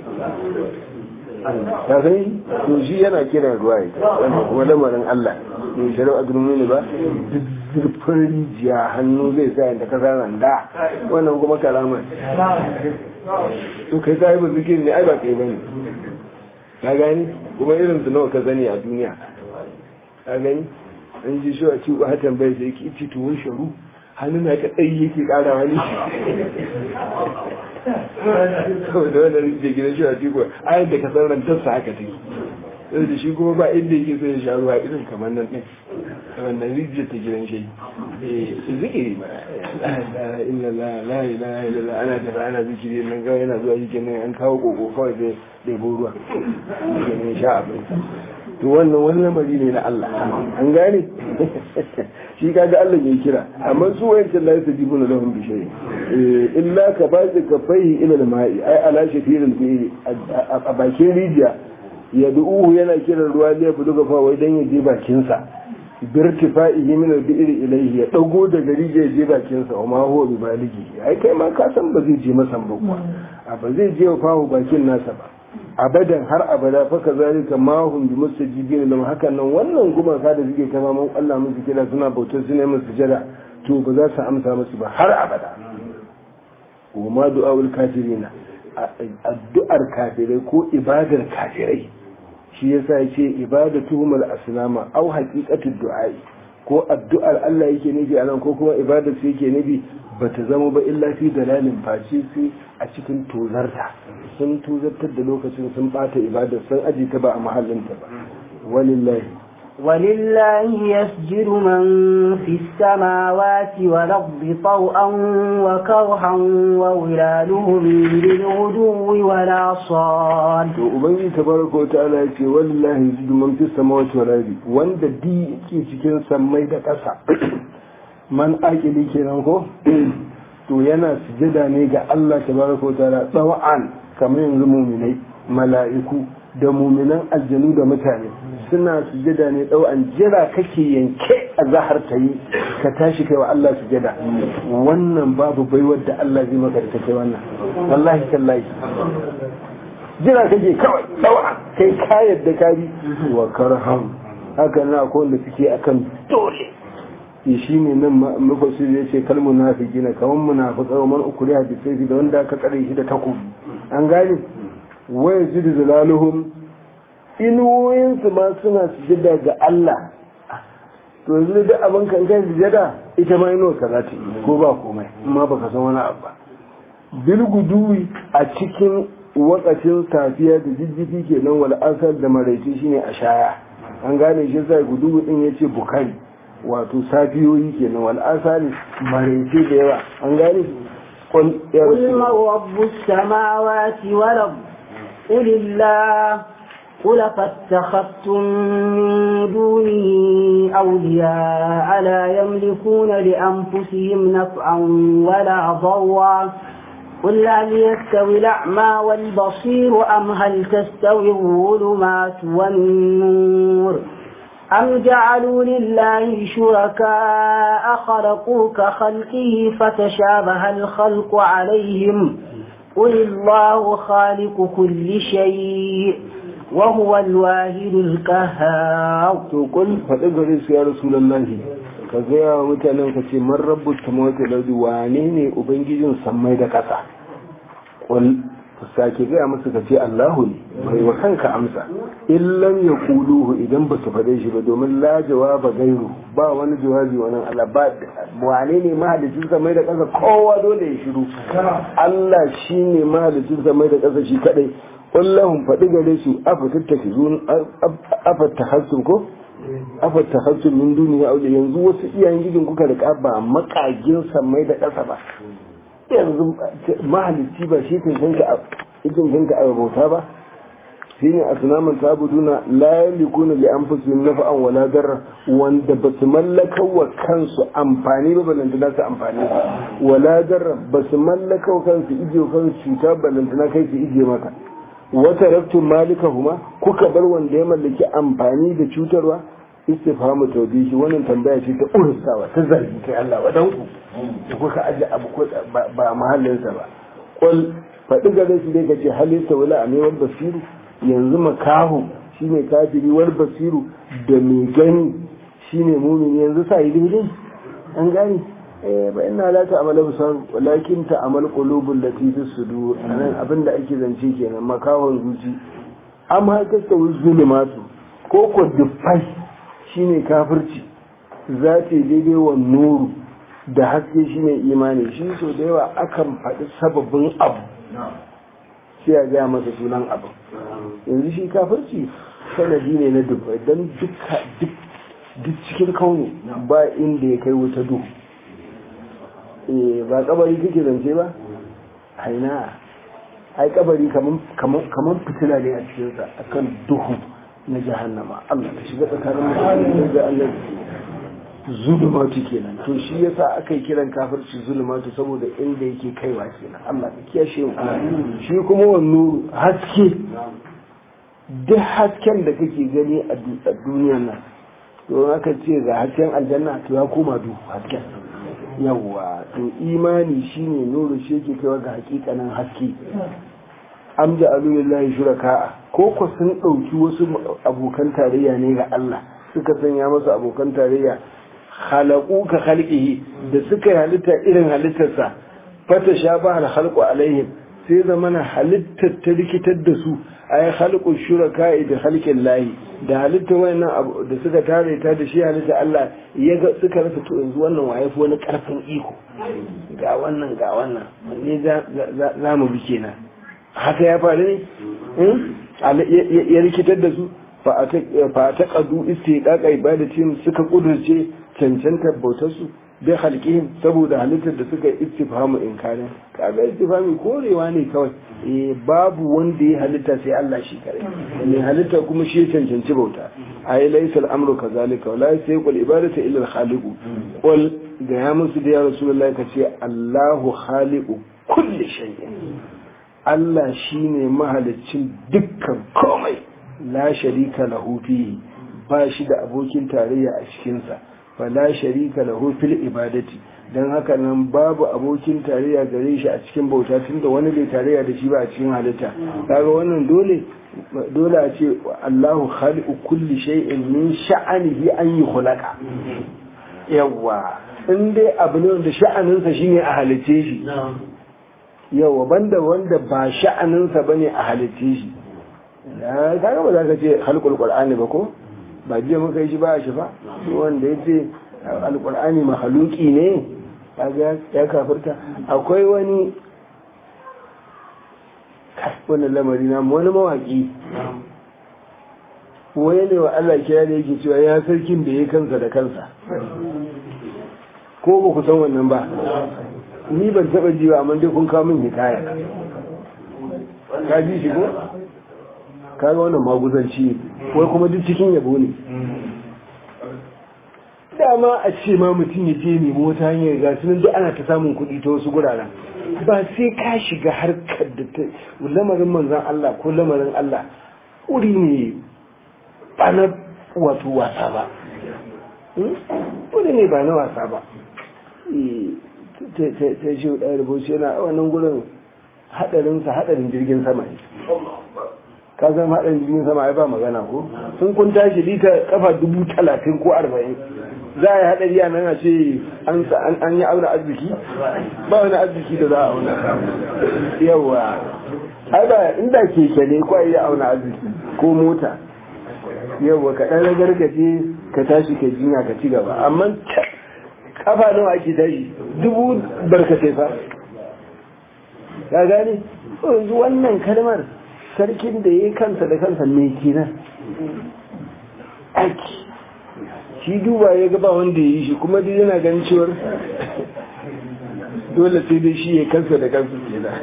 ka sani to shi yana kiran ruwa ya wanda kuma lamarin Allah ne shari'a gurmi ne ba duk zurfin rijiya hannu zai sa yadda ka sa randa wannan kuma kalama to kai sai ba zikiri ne ai ba kai bane ka gani kuma irin su nawa ka sani a duniya ka gani an ji shi a ci ba hatan bai sai ki ci tuwon sharu hannu na ka tsayi yake kara wani saboda wanda rike gidan shi a ciko ayar da ka san rantarsa haka take sai da shi kuma ba inda yake so ya sha ruwa irin kamar nan ɗin wannan rijiyar ta gidan shi zikiri ba illa la la ilaha illallah ana tafi ana zikiri nan kawai yana zuwa shi kenan an kawo koko kawai sai ɗebo ruwa kenan sha abin to wannan wani lamari ne na Allah an gane shi kaga Allah ya kira amma su wayancan la yasjibuna lahum bi shay illa ka bazi ka fahi ila al-ma'i ai ala shafiril bi'i a bakin rijiya ya du'uhu yana kiran ruwa ne bu daga fa wai dan ya je bakin sa birtifa'ihi min al-bi'ri ilayhi ya dago daga rijiya ya je bakin sa wa ma huwa bi baligi ai kai ma ka san ba zai je masa ba kuwa a ba zai je fahu bakin nasa ba abadan har abada fa kazalika ma hum bi mustajibin lam hakan nan wannan gumaka da suke kama mun Allah musu kira suna bautar su ne musu jada to ba za su amsa musu ba har abada wa ma du'aul kafirina addu'ar kafirai ko ibadar kafirai shi yasa yace ibadatuhum al-asnama aw haqiqatu du'ai ko addu'ar Allah yake nufi anan ko kuma ibadar su yake nufi bata zama ba illa fi dalalin face sai a cikin tozarta sun tozartar da lokacin sun bata ibadar sun aji ta ba a mahallinta ba walillahi ولله يسجد من في السماوات والأرض طوعا وكرها وظلالهم بالغدو ولا صال to ubangiji tabaraka wa ta'ala ya ce wallahi yasjudu man fis samawati wal ardi wanda di yake cikin sammai da ƙasa man aqili kenan ko to yana sujada ne ga Allah tabaraka wa ta'ala tsawon kamar yanzu muminai mala'iku da muminan aljanu da mutane suna sujada ne tsawon jira kake yanke a zahar ta yi ka tashi kai wa Allah sujada wannan babu baiwar da Allah zai maka da ta kai wannan wallahi tallahi jira kake kawai tsawon kai ka yadda ka bi wa karham haka na akwai wanda suke akan dole shi ne nan mafasir ya ce kal munafiki na kaman munafiqa wa man ukriha bi sayfi da wanda aka tsare shi da takobi an gane wa yazidu zalaluhum inuwoyin su ma suna sujada ga Allah to yanzu da abin kan kai sujada ita ma inuwa ka za ta yi ko ba komai amma baka san wani abu ba bil guduwi a cikin wakacin safiya da jijjifi kenan wal asar da maraice shine a shaya an gane shi sai guduwi din yace bukari wato safiyoyi kenan wal asali maraice da yawa an gane قل يا قل رسول من رب السماوات والأرض قل الله قل فاتخذتم من دونه أولياء لا يملكون لأنفسهم نفعا ولا ضرا قل هل يستوي الأعمى والبصير أم هل تستوي الظلمات والنور أم جعلوا لله شركاء خلقوا كخلقه فتشابه الخلق عليهم قل الله خالق كل شيء وهو الواحد القهار to kun faɗi gare su ya rasulullahi ka gaya wa mutanen ka ce man rabbu samawati wal ardi wane ne ubangijin sammai da ƙasa qul sake gaya musu ka ce Allahu ne bai wa kanka amsa in lam yaquluhu idan ba su faɗe shi ba domin la jawaba gairu ba wani jawabi wannan Allah ba wane ne mahalicin sammai da ƙasa kowa dole ya shiru Allah shine mahalicin sammai da ƙasa shi kadai kullahum faɗi gare su afa tattakizun afa tahassum ko afa tahassum min duniya aure yanzu wasu iyayen gidin kuka da ba makagin sammai da ƙasa ba yanzu mahalicci ba shi kan kanka ikin kanka a bauta ba shi ne a sunaman tabuduna la yalikuna li anfusihim nafa'an wala darra wanda ba su mallaka wa kansu amfani ba balantana su amfani wala darra ba su mallaka wa kansu ije kansu cuta balantana kai su ije maka wata raftun malika huma kuka bar wanda ya mallaki amfani da cutarwa istifhamu tawbihi wannan tambaya ce ta ursawa ta zargi kai Allah wadan ku da kuka aje abu ko ba mahallinsa ba qul faɗi gare shi dai kace halitta wala amewar basiru yanzu makahu shine kafiri wal basiru da mai gani shine mumini yanzu sa yi daidai an gani eh ba ina la ta amala busar walakin ta amal qulubul lati fi sudur anan abinda ake zance kenan makawon zuci amma ta tawi zulumatu ko ko dufai shine kafirci za ta daidai wa nuru da haske shine imani shi so da yawa akan faɗi sababin abu sai a gaya masa sunan abu yanzu shi kafirci sanadi ne na dufai don duk cikin kauni ba inda ya kai wuta duhu ba kabari kake zance ba haina ai kabari kaman fitila ne a cikinsa akan duhu na jahannama Allah ta shiga tsakanin mutane da Allah zulumatu kenan to shi yasa aka yi kiran kafirci zulumatu saboda inda yake kaiwa kenan Allah ta kiyashe mu shi kuma wannan haske duk hasken da kake gani a duniyar nan to aka ce ga hasken aljanna to ya koma duhu hasken yawwa to imani shine nuru shi yake kaiwa ga hakikanin haske am ja'alu lillahi shuraka ko ko sun dauki wasu abokan tarayya ne ga Allah suka sanya masa abokan tarayya khalaqu ka khalqihi da suka yi halitta irin halittarsa fata shaba al khalqu alaihim sai zamana halittar ta rikitar da su ay khalqu shuraka da khalqin lahi da halittar wayannan da suka tare ta da shi halitta Allah ya ga suka rasa to yanzu wannan waye fi wani karfin iko ga wannan ga wannan ne za mu bi kenan haka ya faru ne ya rikitar da su fa ta qadu istiqaqa ibadatin suka kudurce cancantar bautar su bai halƙihim saboda halittar da suka istifhamu inkarin kaga istifhami korewa ne kawai eh babu wanda ya halitta sai Allah shi kare ne halitta kuma shi ya cancanci bauta ay laysa al-amru kazalika wala yasqul ibadatu illa al-khaliq qul ga ya musu da ya rasulullahi kace Allahu khaliqu kulli shay'in Allah shine mahaliccin dukkan komai la sharika lahu fihi ba shi da abokin tarayya a cikinsa fala sharika lahu fil ibadati dan haka nan babu abokin tarayya gare shi a cikin bauta tunda wani bai tarayya da shi ba a cikin halitta kaga wannan dole dole a ce Allahu khaliqu kulli shay'in min sha'anihi an yukhlaqa yawa in dai abu ne wanda sha'aninsa shine a halice shi yawa banda wanda ba sha'aninsa bane a halice shi kaga ba za ka ce halqul qur'ani ba ko ba jiya muka yi shi ba shi ba wanda ya ce alkur'ani mahaluki ne ya kafirta akwai wani wani lamari na wani mawaki wani ne wa Allah kira da yake cewa ya sarkin da ya kansa da kansa ko ba ku san wannan ba ni ban taba ji ba amma dai kun kawo min hikaya ka ji shi ko kaga wannan maguzanci wai kuma duk cikin yabo ne dama a ce ma mutum ya je nemo wata hanyar ga sunan duk ana ta samun kuɗi ta wasu guraren ba sai ka shiga harkar da ta lamarin manzan Allah ko lamarin Allah wuri ne ba na wato wasa ba wuri ne ba na wasa ba ta shi ɗaya rubuce yana a wannan gurin haɗarinsa haɗarin jirgin sama ne ka san haɗin jirgin sama ai ba magana ko sun kun tashi lita kafa dubu talatin ko arba'in za a yi haɗari a nan a ce an yi auna arziki ba wani arziki da za a auna yawa ai ba inda keke ne ko yi auna arziki ko mota yawa ka ɗan ragargaje ka tashi ka jinya ka ci gaba amma kafa nawa ake tashi dubu barkatai fa ka gane yanzu wannan kalmar sarkin da ya kansa da kansa mai kenan aiki shi duba ya gaba wanda ya yi shi kuma duk yana ganin cewar dole sai dai shi ya kansa da kansa kenan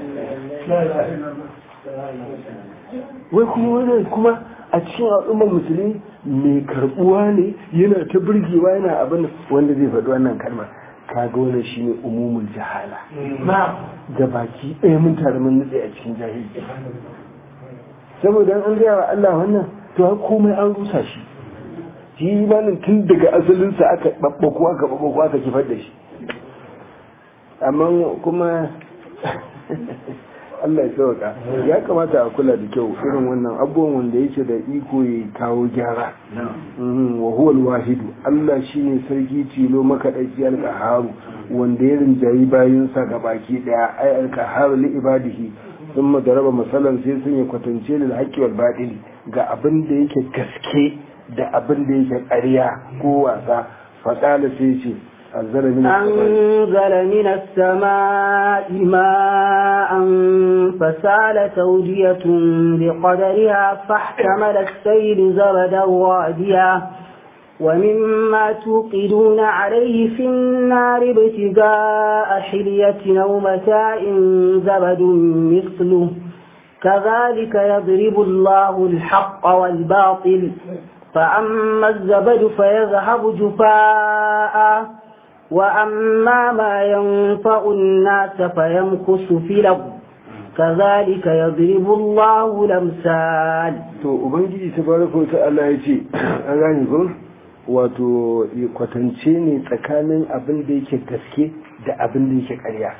wai kuma wannan kuma a cikin al'ummar musulmi mai karbuwa ne yana ta burgewa yana abin wanda zai faɗi wannan kalmar kaga wannan shine umumul jahala da baki ɗaya mun tare mun nutse a cikin jahilci saboda an gaya wa Allah wannan to har komai an rusa shi shi imanin tun daga asalinsa aka babbako aka babbako aka kifar da shi amma kuma Allah ya sauka ya kamata a kula da kyau irin wannan abubuwan wanda yake da iko ya kawo gyara wa huwa wahidu Allah shine sarki tilo makaɗaici alƙaharu wanda ya rinjayi bayansa ga baki ɗaya ai alƙaharu li ibadihi ثم ضرب مثلا sai sun yi kwatance lil haqqi wal batil ga abin da yake gaske da abin da yake ƙarya ko wasa faqala sai ce أنزل من أنزل من السماء ماء فسالت أودية بقدرها فاحتمل السيل زبدا راديا ومما توقدون عليه في النار ابتغاء حلية أو متاع زبد مثله كذلك يضرب الله الحق والباطل فأما الزبد فيذهب جفاء وأما ما ينفع الناس فيمكث في الأرض كذلك يضرب الله الأمثال to ubangiji tabaraka wa ta'ala yace an gane ko wato kwatance ne tsakanin abin da yake gaske da abin da yake ƙarya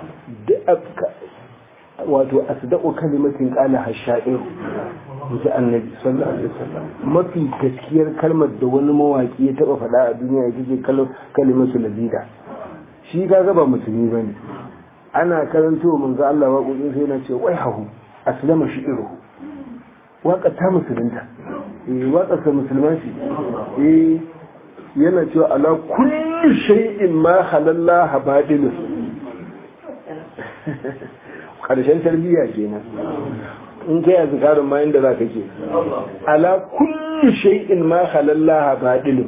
wato asdaqu kalimatin qala hasha'ir ji annabi sallallahu alaihi wasallam mafi gaskiyar kalmar da wani mawaki ya taba faɗa a duniya ita ce kalimatu lazida shi kaga ba musulmi bane ana karanto manzo Allah waƙoƙin sai yana ce wai hahu aslama shi'iruhu waƙa ta musulunta eh waƙa ta musulman shi eh yana cewa ala kulli shay'in ma halalla habadilus karshen tarbiyya kenan in kai azkarin ma inda zaka ke ala kulli shay'in ma halallaha badilun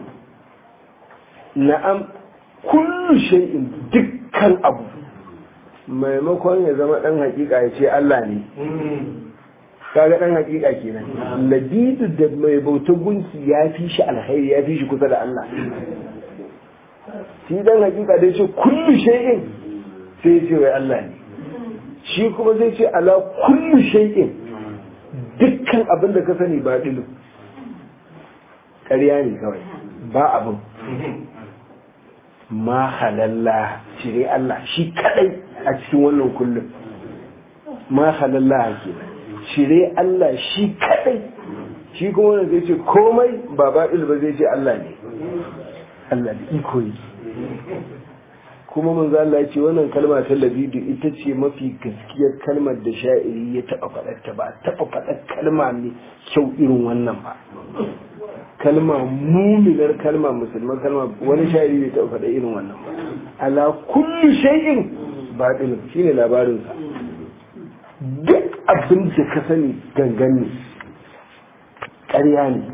na'am kullu shay'in dukkan abu maimakon ya zama dan hakika ya ce Allah ne kaga dan hakika kenan labidu da mai bauta gunki ya fi shi alkhairi ya fi shi kusa da Allah shi dan hakika dai ce kullu shay'in sai ya ce wai Allah ne shi kuma zai ce ala kullu shay'in dukkan abin da ka sani ba dilu ƙarya ne kawai ba abin ma halalla cire Allah shi kadai a cikin wannan kullum ma halalla ke cire Allah shi kadai shi kuma wanda zai ce komai ba baɗil ba zai ce Allah ne Allah da iko yi kuma mun za Allah ce wannan kalma ta labidu ita ce mafi gaskiyar kalmar da sha'iri ya taɓa faɗarta ba taɓa faɗar kalma ne kyau irin wannan ba kalma muminar kalma musulman kalma wani sha'iri bai taɓa faɗa irin wannan ba ala kullu shay'in batil shine labarin sa duk abin da ka sani gangan ne ƙarya ne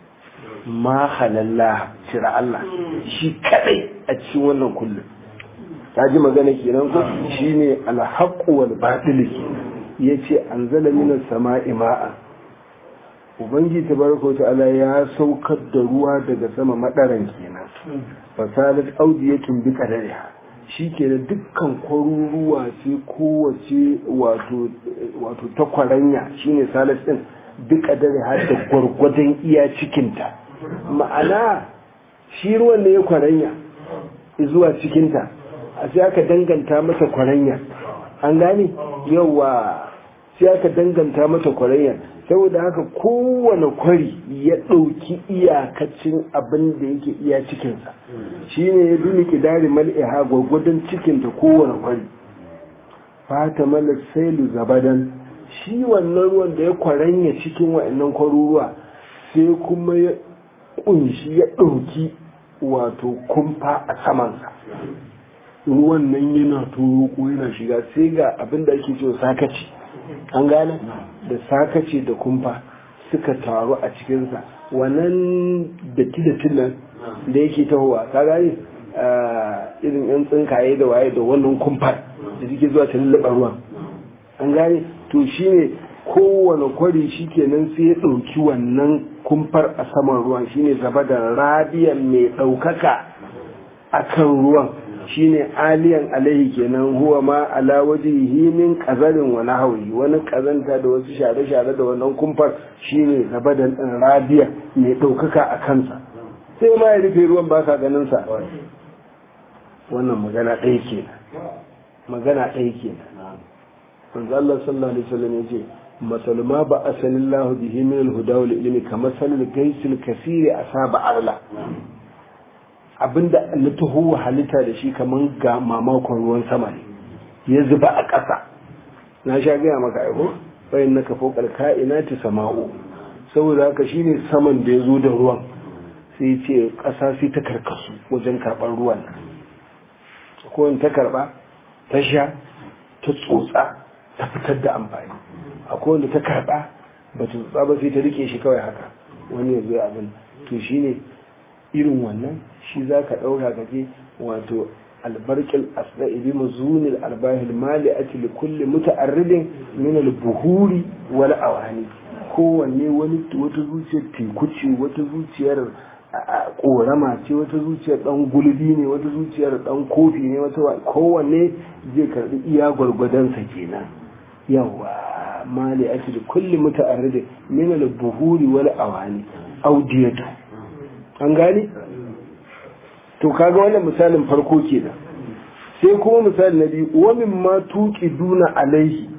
ma halalla cira Allah shi kadai a cikin wannan kullum ta ji magana kenan ko shine alhaqqu wal batil yace anzala minas sama'i ma'a ubangi tabaraka ta'ala ya saukar da ruwa daga sama madaran kenan fasalat audiyatun bi qadariha shikenan dukkan kwaruruwa sai kowace wato wato ta kwaranya shine salat din bi qadariha da gwargwadon iya cikinta ma'ana shi ruwan ne ya kwaranya zuwa cikinta a sai aka danganta mata kwaranya an gane yawa sai aka danganta mata kwaranya saboda haka kowane kwari ya ɗauki iyakacin abin da yake iya cikinsa shi ne ya bi mikidari mal'iha gwagwadon cikinta kowane kwari fata mala sailu zabadan shi wannan ruwan da ya kwaranya cikin wa'annan kwaruruwa sai kuma ya kunshi ya ɗauki wato kumfa a samansa ruwan nan yana turo ko yana shiga sai ga abin da ake cewa sakaci an gane da sakaci da kumfa suka taru a cikinsa wannan datti da nan da yake tahowa ka gane irin yan tsinkaye da waye da wannan kumfar da suke zuwa ta lullaba ruwan an gane to shine kowane kwari shi kenan sai ya ɗauki wannan kumfar a saman ruwan shine zaba da radiyan mai ɗaukaka a kan ruwan shine aliyan alaihi kenan huwa ma ala wajihi min qazarin wa nahwi wani kazanta da wasu share-share da wannan kumfar shine zaba da radiya mai ɗaukaka a kansa sai ma ya rufe ruwan ba ka ganin sa wannan magana ɗaya kenan magana ɗaya kenan manzo Allah sallallahu alaihi wasallam yace مثل ما بأسن الله به من الهدى والعلم كمثل الجيش الكثير أصاب أغلى abinda na taho halitta da shi kaman ga mamakon ruwan sama ne ya zuba a ƙasa na sha gaya maka aiko bayan na kafo ina ta sama'u saboda haka shine saman da ya zo da ruwan sai ce ƙasa sai ta karkasu wajen karɓar ruwan ko ta karɓa ta sha ta tsotsa ta fitar da amfani akwai wanda ta karba ba ta tsotsa ba sai ta rike shi kawai haka wani ya zo abin to shine irin wannan shi za ka ɗauka ka je wato albarkil asra'i bi mazunil arbahil mali ati li kulli muta'arridin min al-buhuri wal awani kowanne wani wata zuciyar teku ce wata zuciyar korama ce wata zuciyar dan gulbi ne wata zuciyar dan kofi ne wata kowanne zai karbi iya gwargwadonsa kenan yawa mali ake da kulli muta'arrid min al-buhuri wal awani audiyatu an gani to kaga wannan misalin farko kenan sai kuma misali na biyu wa mimma tuqi duna alaihi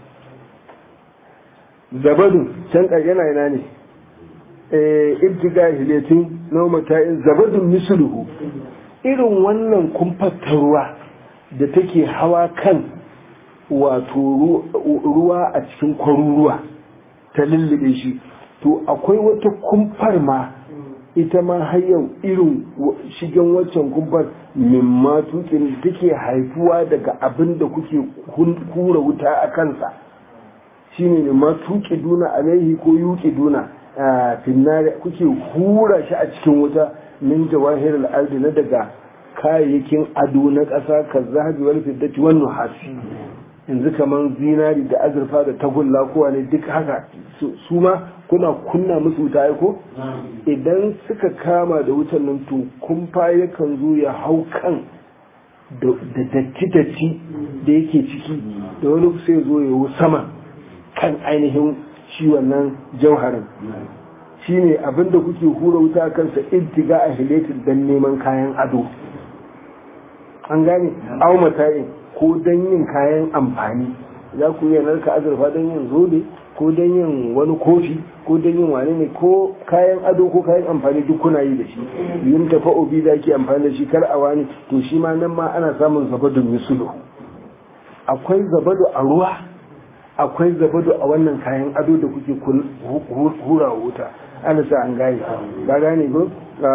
zabadu can yana yana ne eh ibtiga hilatin nawmata'in zabadun misluhu irin wannan kumfatar ruwa da take hawa kan wato ruwa a cikin kwaruruwa ta lullube shi to akwai wata kumfar ma ita ma har yau irin shigen waccan kumfar mimma tukin da take haifuwa daga abin da kuke hura wuta a kansa shine ne ma tuki duna alaihi ko yuki duna finnari kuke hura shi a cikin wuta min jawahir al-ardi na daga kayayyakin ado na ƙasa ka zahabi wal fiddati wan nuhasi yanzu kaman zinari da azurfa da tagulla kowa ne duk haka su ma kuna kunna musu wuta ko idan suka kama da wutan nan to kumfa yakan zo ya hau kan da datti-datti da yake ciki da wani sai zo ya sama kan ainihin shi wannan jauharin shi ne abinda kuke hura wuta kansa intiga a hiletin don neman kayan ado an gane au matayin ko don yin kayan amfani za ku yi narka azurfa don yin zobe ko don yin wani kofi ko don yin wani ne ko kayan ado ko kayan amfani duk kuna yi da shi yin tafa obi da ake amfani da shi kar a wani to shi ma nan ma ana samun zabado misulu akwai zabado a ruwa akwai zabado a wannan kayan ado da kuke hura wuta ana sa an gane ba gane ko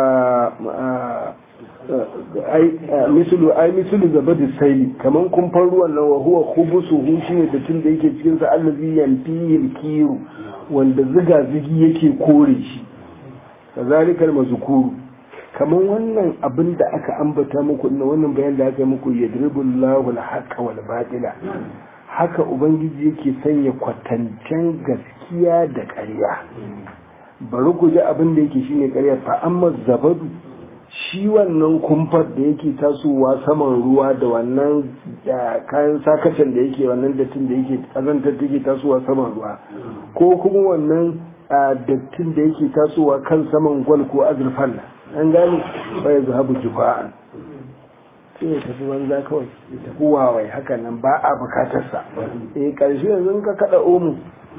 misulu ai misulu zabadu saili kaman kumfan ruwan nan wa huwa khubusuhu shine da tun da yake cikin sa allazi yanfihil kiru wanda ziga zigi yake kore shi kazalikal mazkuru kaman wannan abin da aka ambata muku na wannan bayan da aka yi muku yadribullahu al-haqqa wal batila haka ubangiji yake sanya kwatancen gaskiya da ƙarya bari ku ji abin da yake shine ƙarya fa amma zabadu shi wannan kumfar da yake tasowa saman ruwa da wannan kayan sakacin da yake wannan dattin da yake kazantar da yake tasowa saman ruwa ko kuma wannan dattin da yake tasowa kan saman gwal ko azurfan an gane bai zahabu jufa'an sai ya tafi banza kawai ya tafi wawai haka nan ba a bukatarsa eh karshe yanzu ka kada omu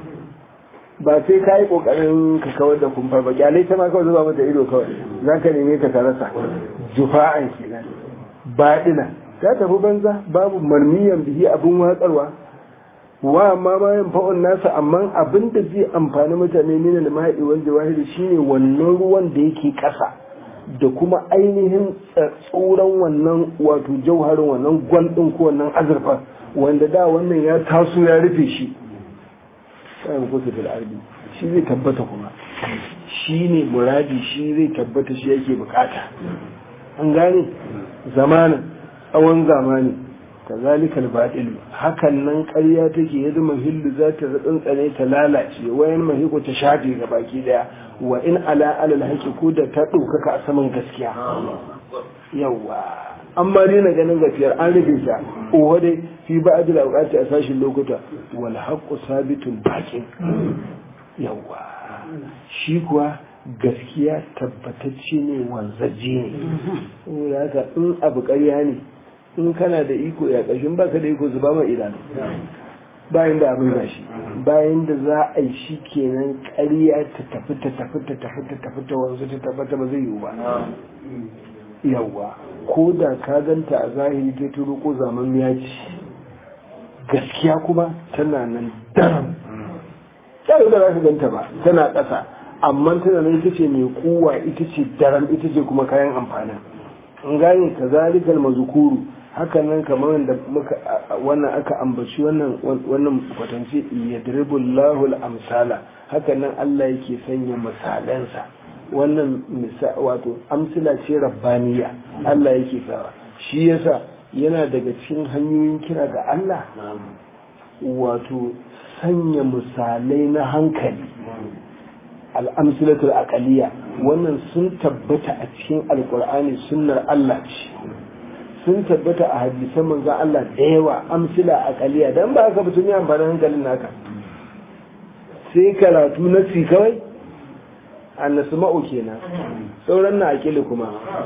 ba sai ka yi kokarin ka kawar da kumfar ba kyalai ta ma kawai zuba mata ido kawai za ka neme ka rasa jufa'an kenan baɗina ta tafi banza babu marmiyan bihi abin watsarwa wa amma ma yin fa'on nasa amma abin da zai amfani mutane ne da mahaɗi wanda wahidi shine wannan ruwan da yake ƙasa da kuma ainihin tsoron wannan wato jauharin wannan gwal ɗin ko wannan azurfa wanda da wannan ya taso ya rufe shi kayan kusa fil ardi shi zai tabbata kuma shi ne muradi shi zai tabbata shi yake bukata an gane zamanin tsawon zamani kazalikal batil hakan nan ƙarya take ya zama hillu za ta tsantsane ta lalace wayan mahiko ta shafe ga baki daya wa in ala alal haqi ko da ta ɗaukaka a saman gaskiya yawa amma dai na ganin gafiyar an rufe ta oho dai fi ba'dil awqati a sashin lokuta wal haqqu sabitun baqin yawa shi kuwa gaskiya tabbatacce ne wanzaje ne saboda haka in abu ƙarya ne in kana da iko ya ƙashin baka da iko zuba ma idanu bayan da abin gashi bayan da za a yi shi kenan ƙarya ta tafi ta tafi ta tafi ta tafi ta wanzu ta tabbata ba zai yiwu ba yawa ko da ka ganta a zahiri ta turo ko zaman ya ci gaskiya kuma tana nan daram ta da za ka ganta ba tana ƙasa amma tana nan ita ce mai kuwa ita ce daram ita ce kuma kayan amfanin in gane ka zalikal mazukuru hakan nan kamar da muka wannan aka ambaci wannan wannan kwatance yadribullahu al-amsala hakan nan Allah yake sanya misalansa wannan wato amsila ce rabbaniya Allah yake sawa shi yasa yana daga cikin hanyoyin kira ga Allah wato sanya misalai na hankali al'amsilatul aqaliya wannan sun tabbata a cikin alkur'ani sunnar Allah ce sun tabbata a hadisan manzon Allah da yawa amsila aqaliya dan ba haka mutum ya amfani hankalin naka sai karatu na ci kawai annasma'u kenan sauran na aqili kuma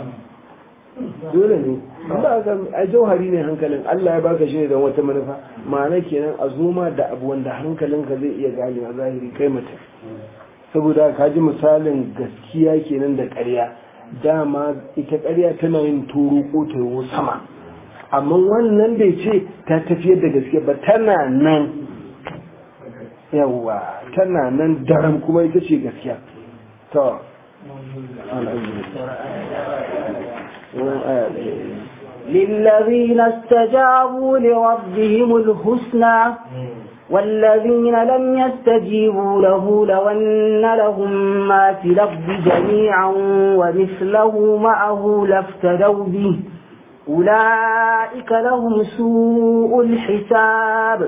dole ne ba haka a jauhari ne hankalin Allah ya baka shi ne don wata manufa ma'ana kenan a zoma da abu wanda hankalinka zai iya gane a zahiri kai mutum saboda ka ji misalin gaskiya kenan da ƙarya dama ita ƙarya tana yin turu ko ta yi sama amma wannan bai ce ta tafiyar da gaskiya ba tana nan yawa tana nan daram kuma ita ce gaskiya to للذين استجابوا لربهم الحسنى والذين لم يستجيبوا له لو أن لهم ما في الأرض جميعا ومثله معه لافتدوا به أولئك لهم سوء الحساب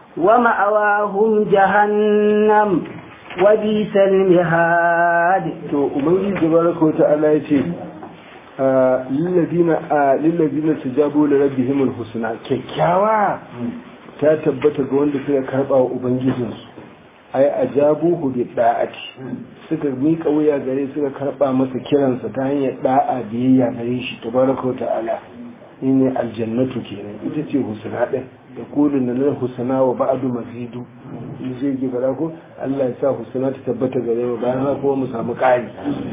ومأواهم جهنم وبئس المهاد to ubangiji tabaraka wa ta'ala yace lillazina lillazina tajabu li rabbihim alhusna kyakkyawa ta tabbata ga wanda suka karba wa ubangijinsu ai ajabuhu bi da'ati suka miƙa wuya gare suka karba masa kiransa ta hanyar da'a biyayya gare shi tabaraka wa ta'ala ne aljannatu kenan ita ce husna din da kulun na lal husna wa ba'du mazidu in zai ji fara ko Allah ya sa husna ta tabbata gare mu bayan haka kuma mu samu ƙari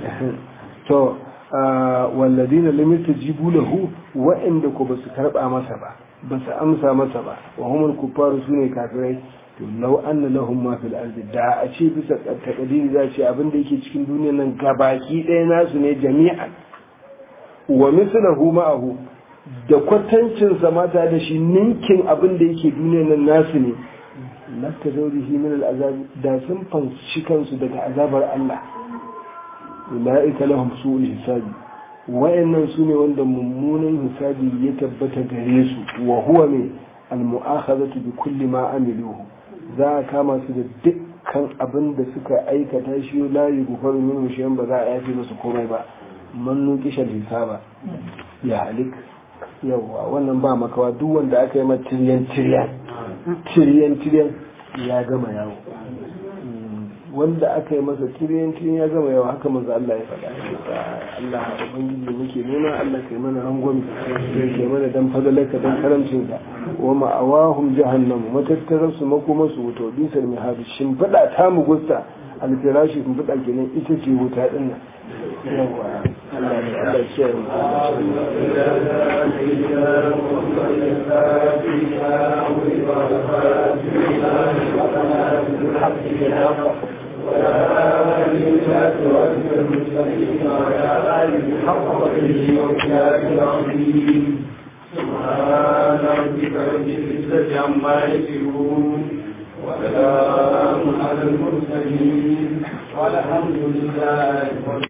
to walladina lam yastajibu lahu wa'inda ko basu karba masa ba basu amsa masa ba wa humul kuffaru sune kafirai to law anna lahum ma fil ardi da a ce bisa takadiri za ce abin da yake cikin duniyar nan gabaki ɗaya nasu ne jami'an wa mislahu ma'ahu da kwatancin sa mata da shi ninkin abin da yake duniyar nan nasu ne lafta zaurihi min al'azab da sun fanshi kansu daga azabar Allah ula'ika lahum su'ul hisabi wayannan su ne wanda mummunan hisabi ya tabbata gare su wa huwa mai al-mu'akhadhatu bi kulli ma amiluhu za a kama su da dukkan abin da suka aikata shi la yughfaru minhu shay'an ba za a yafe musu komai ba man nuqisha hisaba ya halik yawa wannan ba makawa duk wanda aka yi ma tiryan tiryan tiryan tiryan ya gama yawo wanda aka yi masa tiryan tiryan ya gama yawo haka manzo Allah ya faɗa Allah ubangiji muke nuna Allah kai mana rangwami kai mana dan fadalarka dan karamcinka wa ma'awahum jahannam matattarar su makoma su wuta bisar mihadu shin fada ta mu gusta alfirashi kun fada kenan ita ce wuta din nan yawa Allah ne Allah ya kiyaye mu سبحان ربك رب العزة عما يصفون وسلام على المرسلين والحمد لله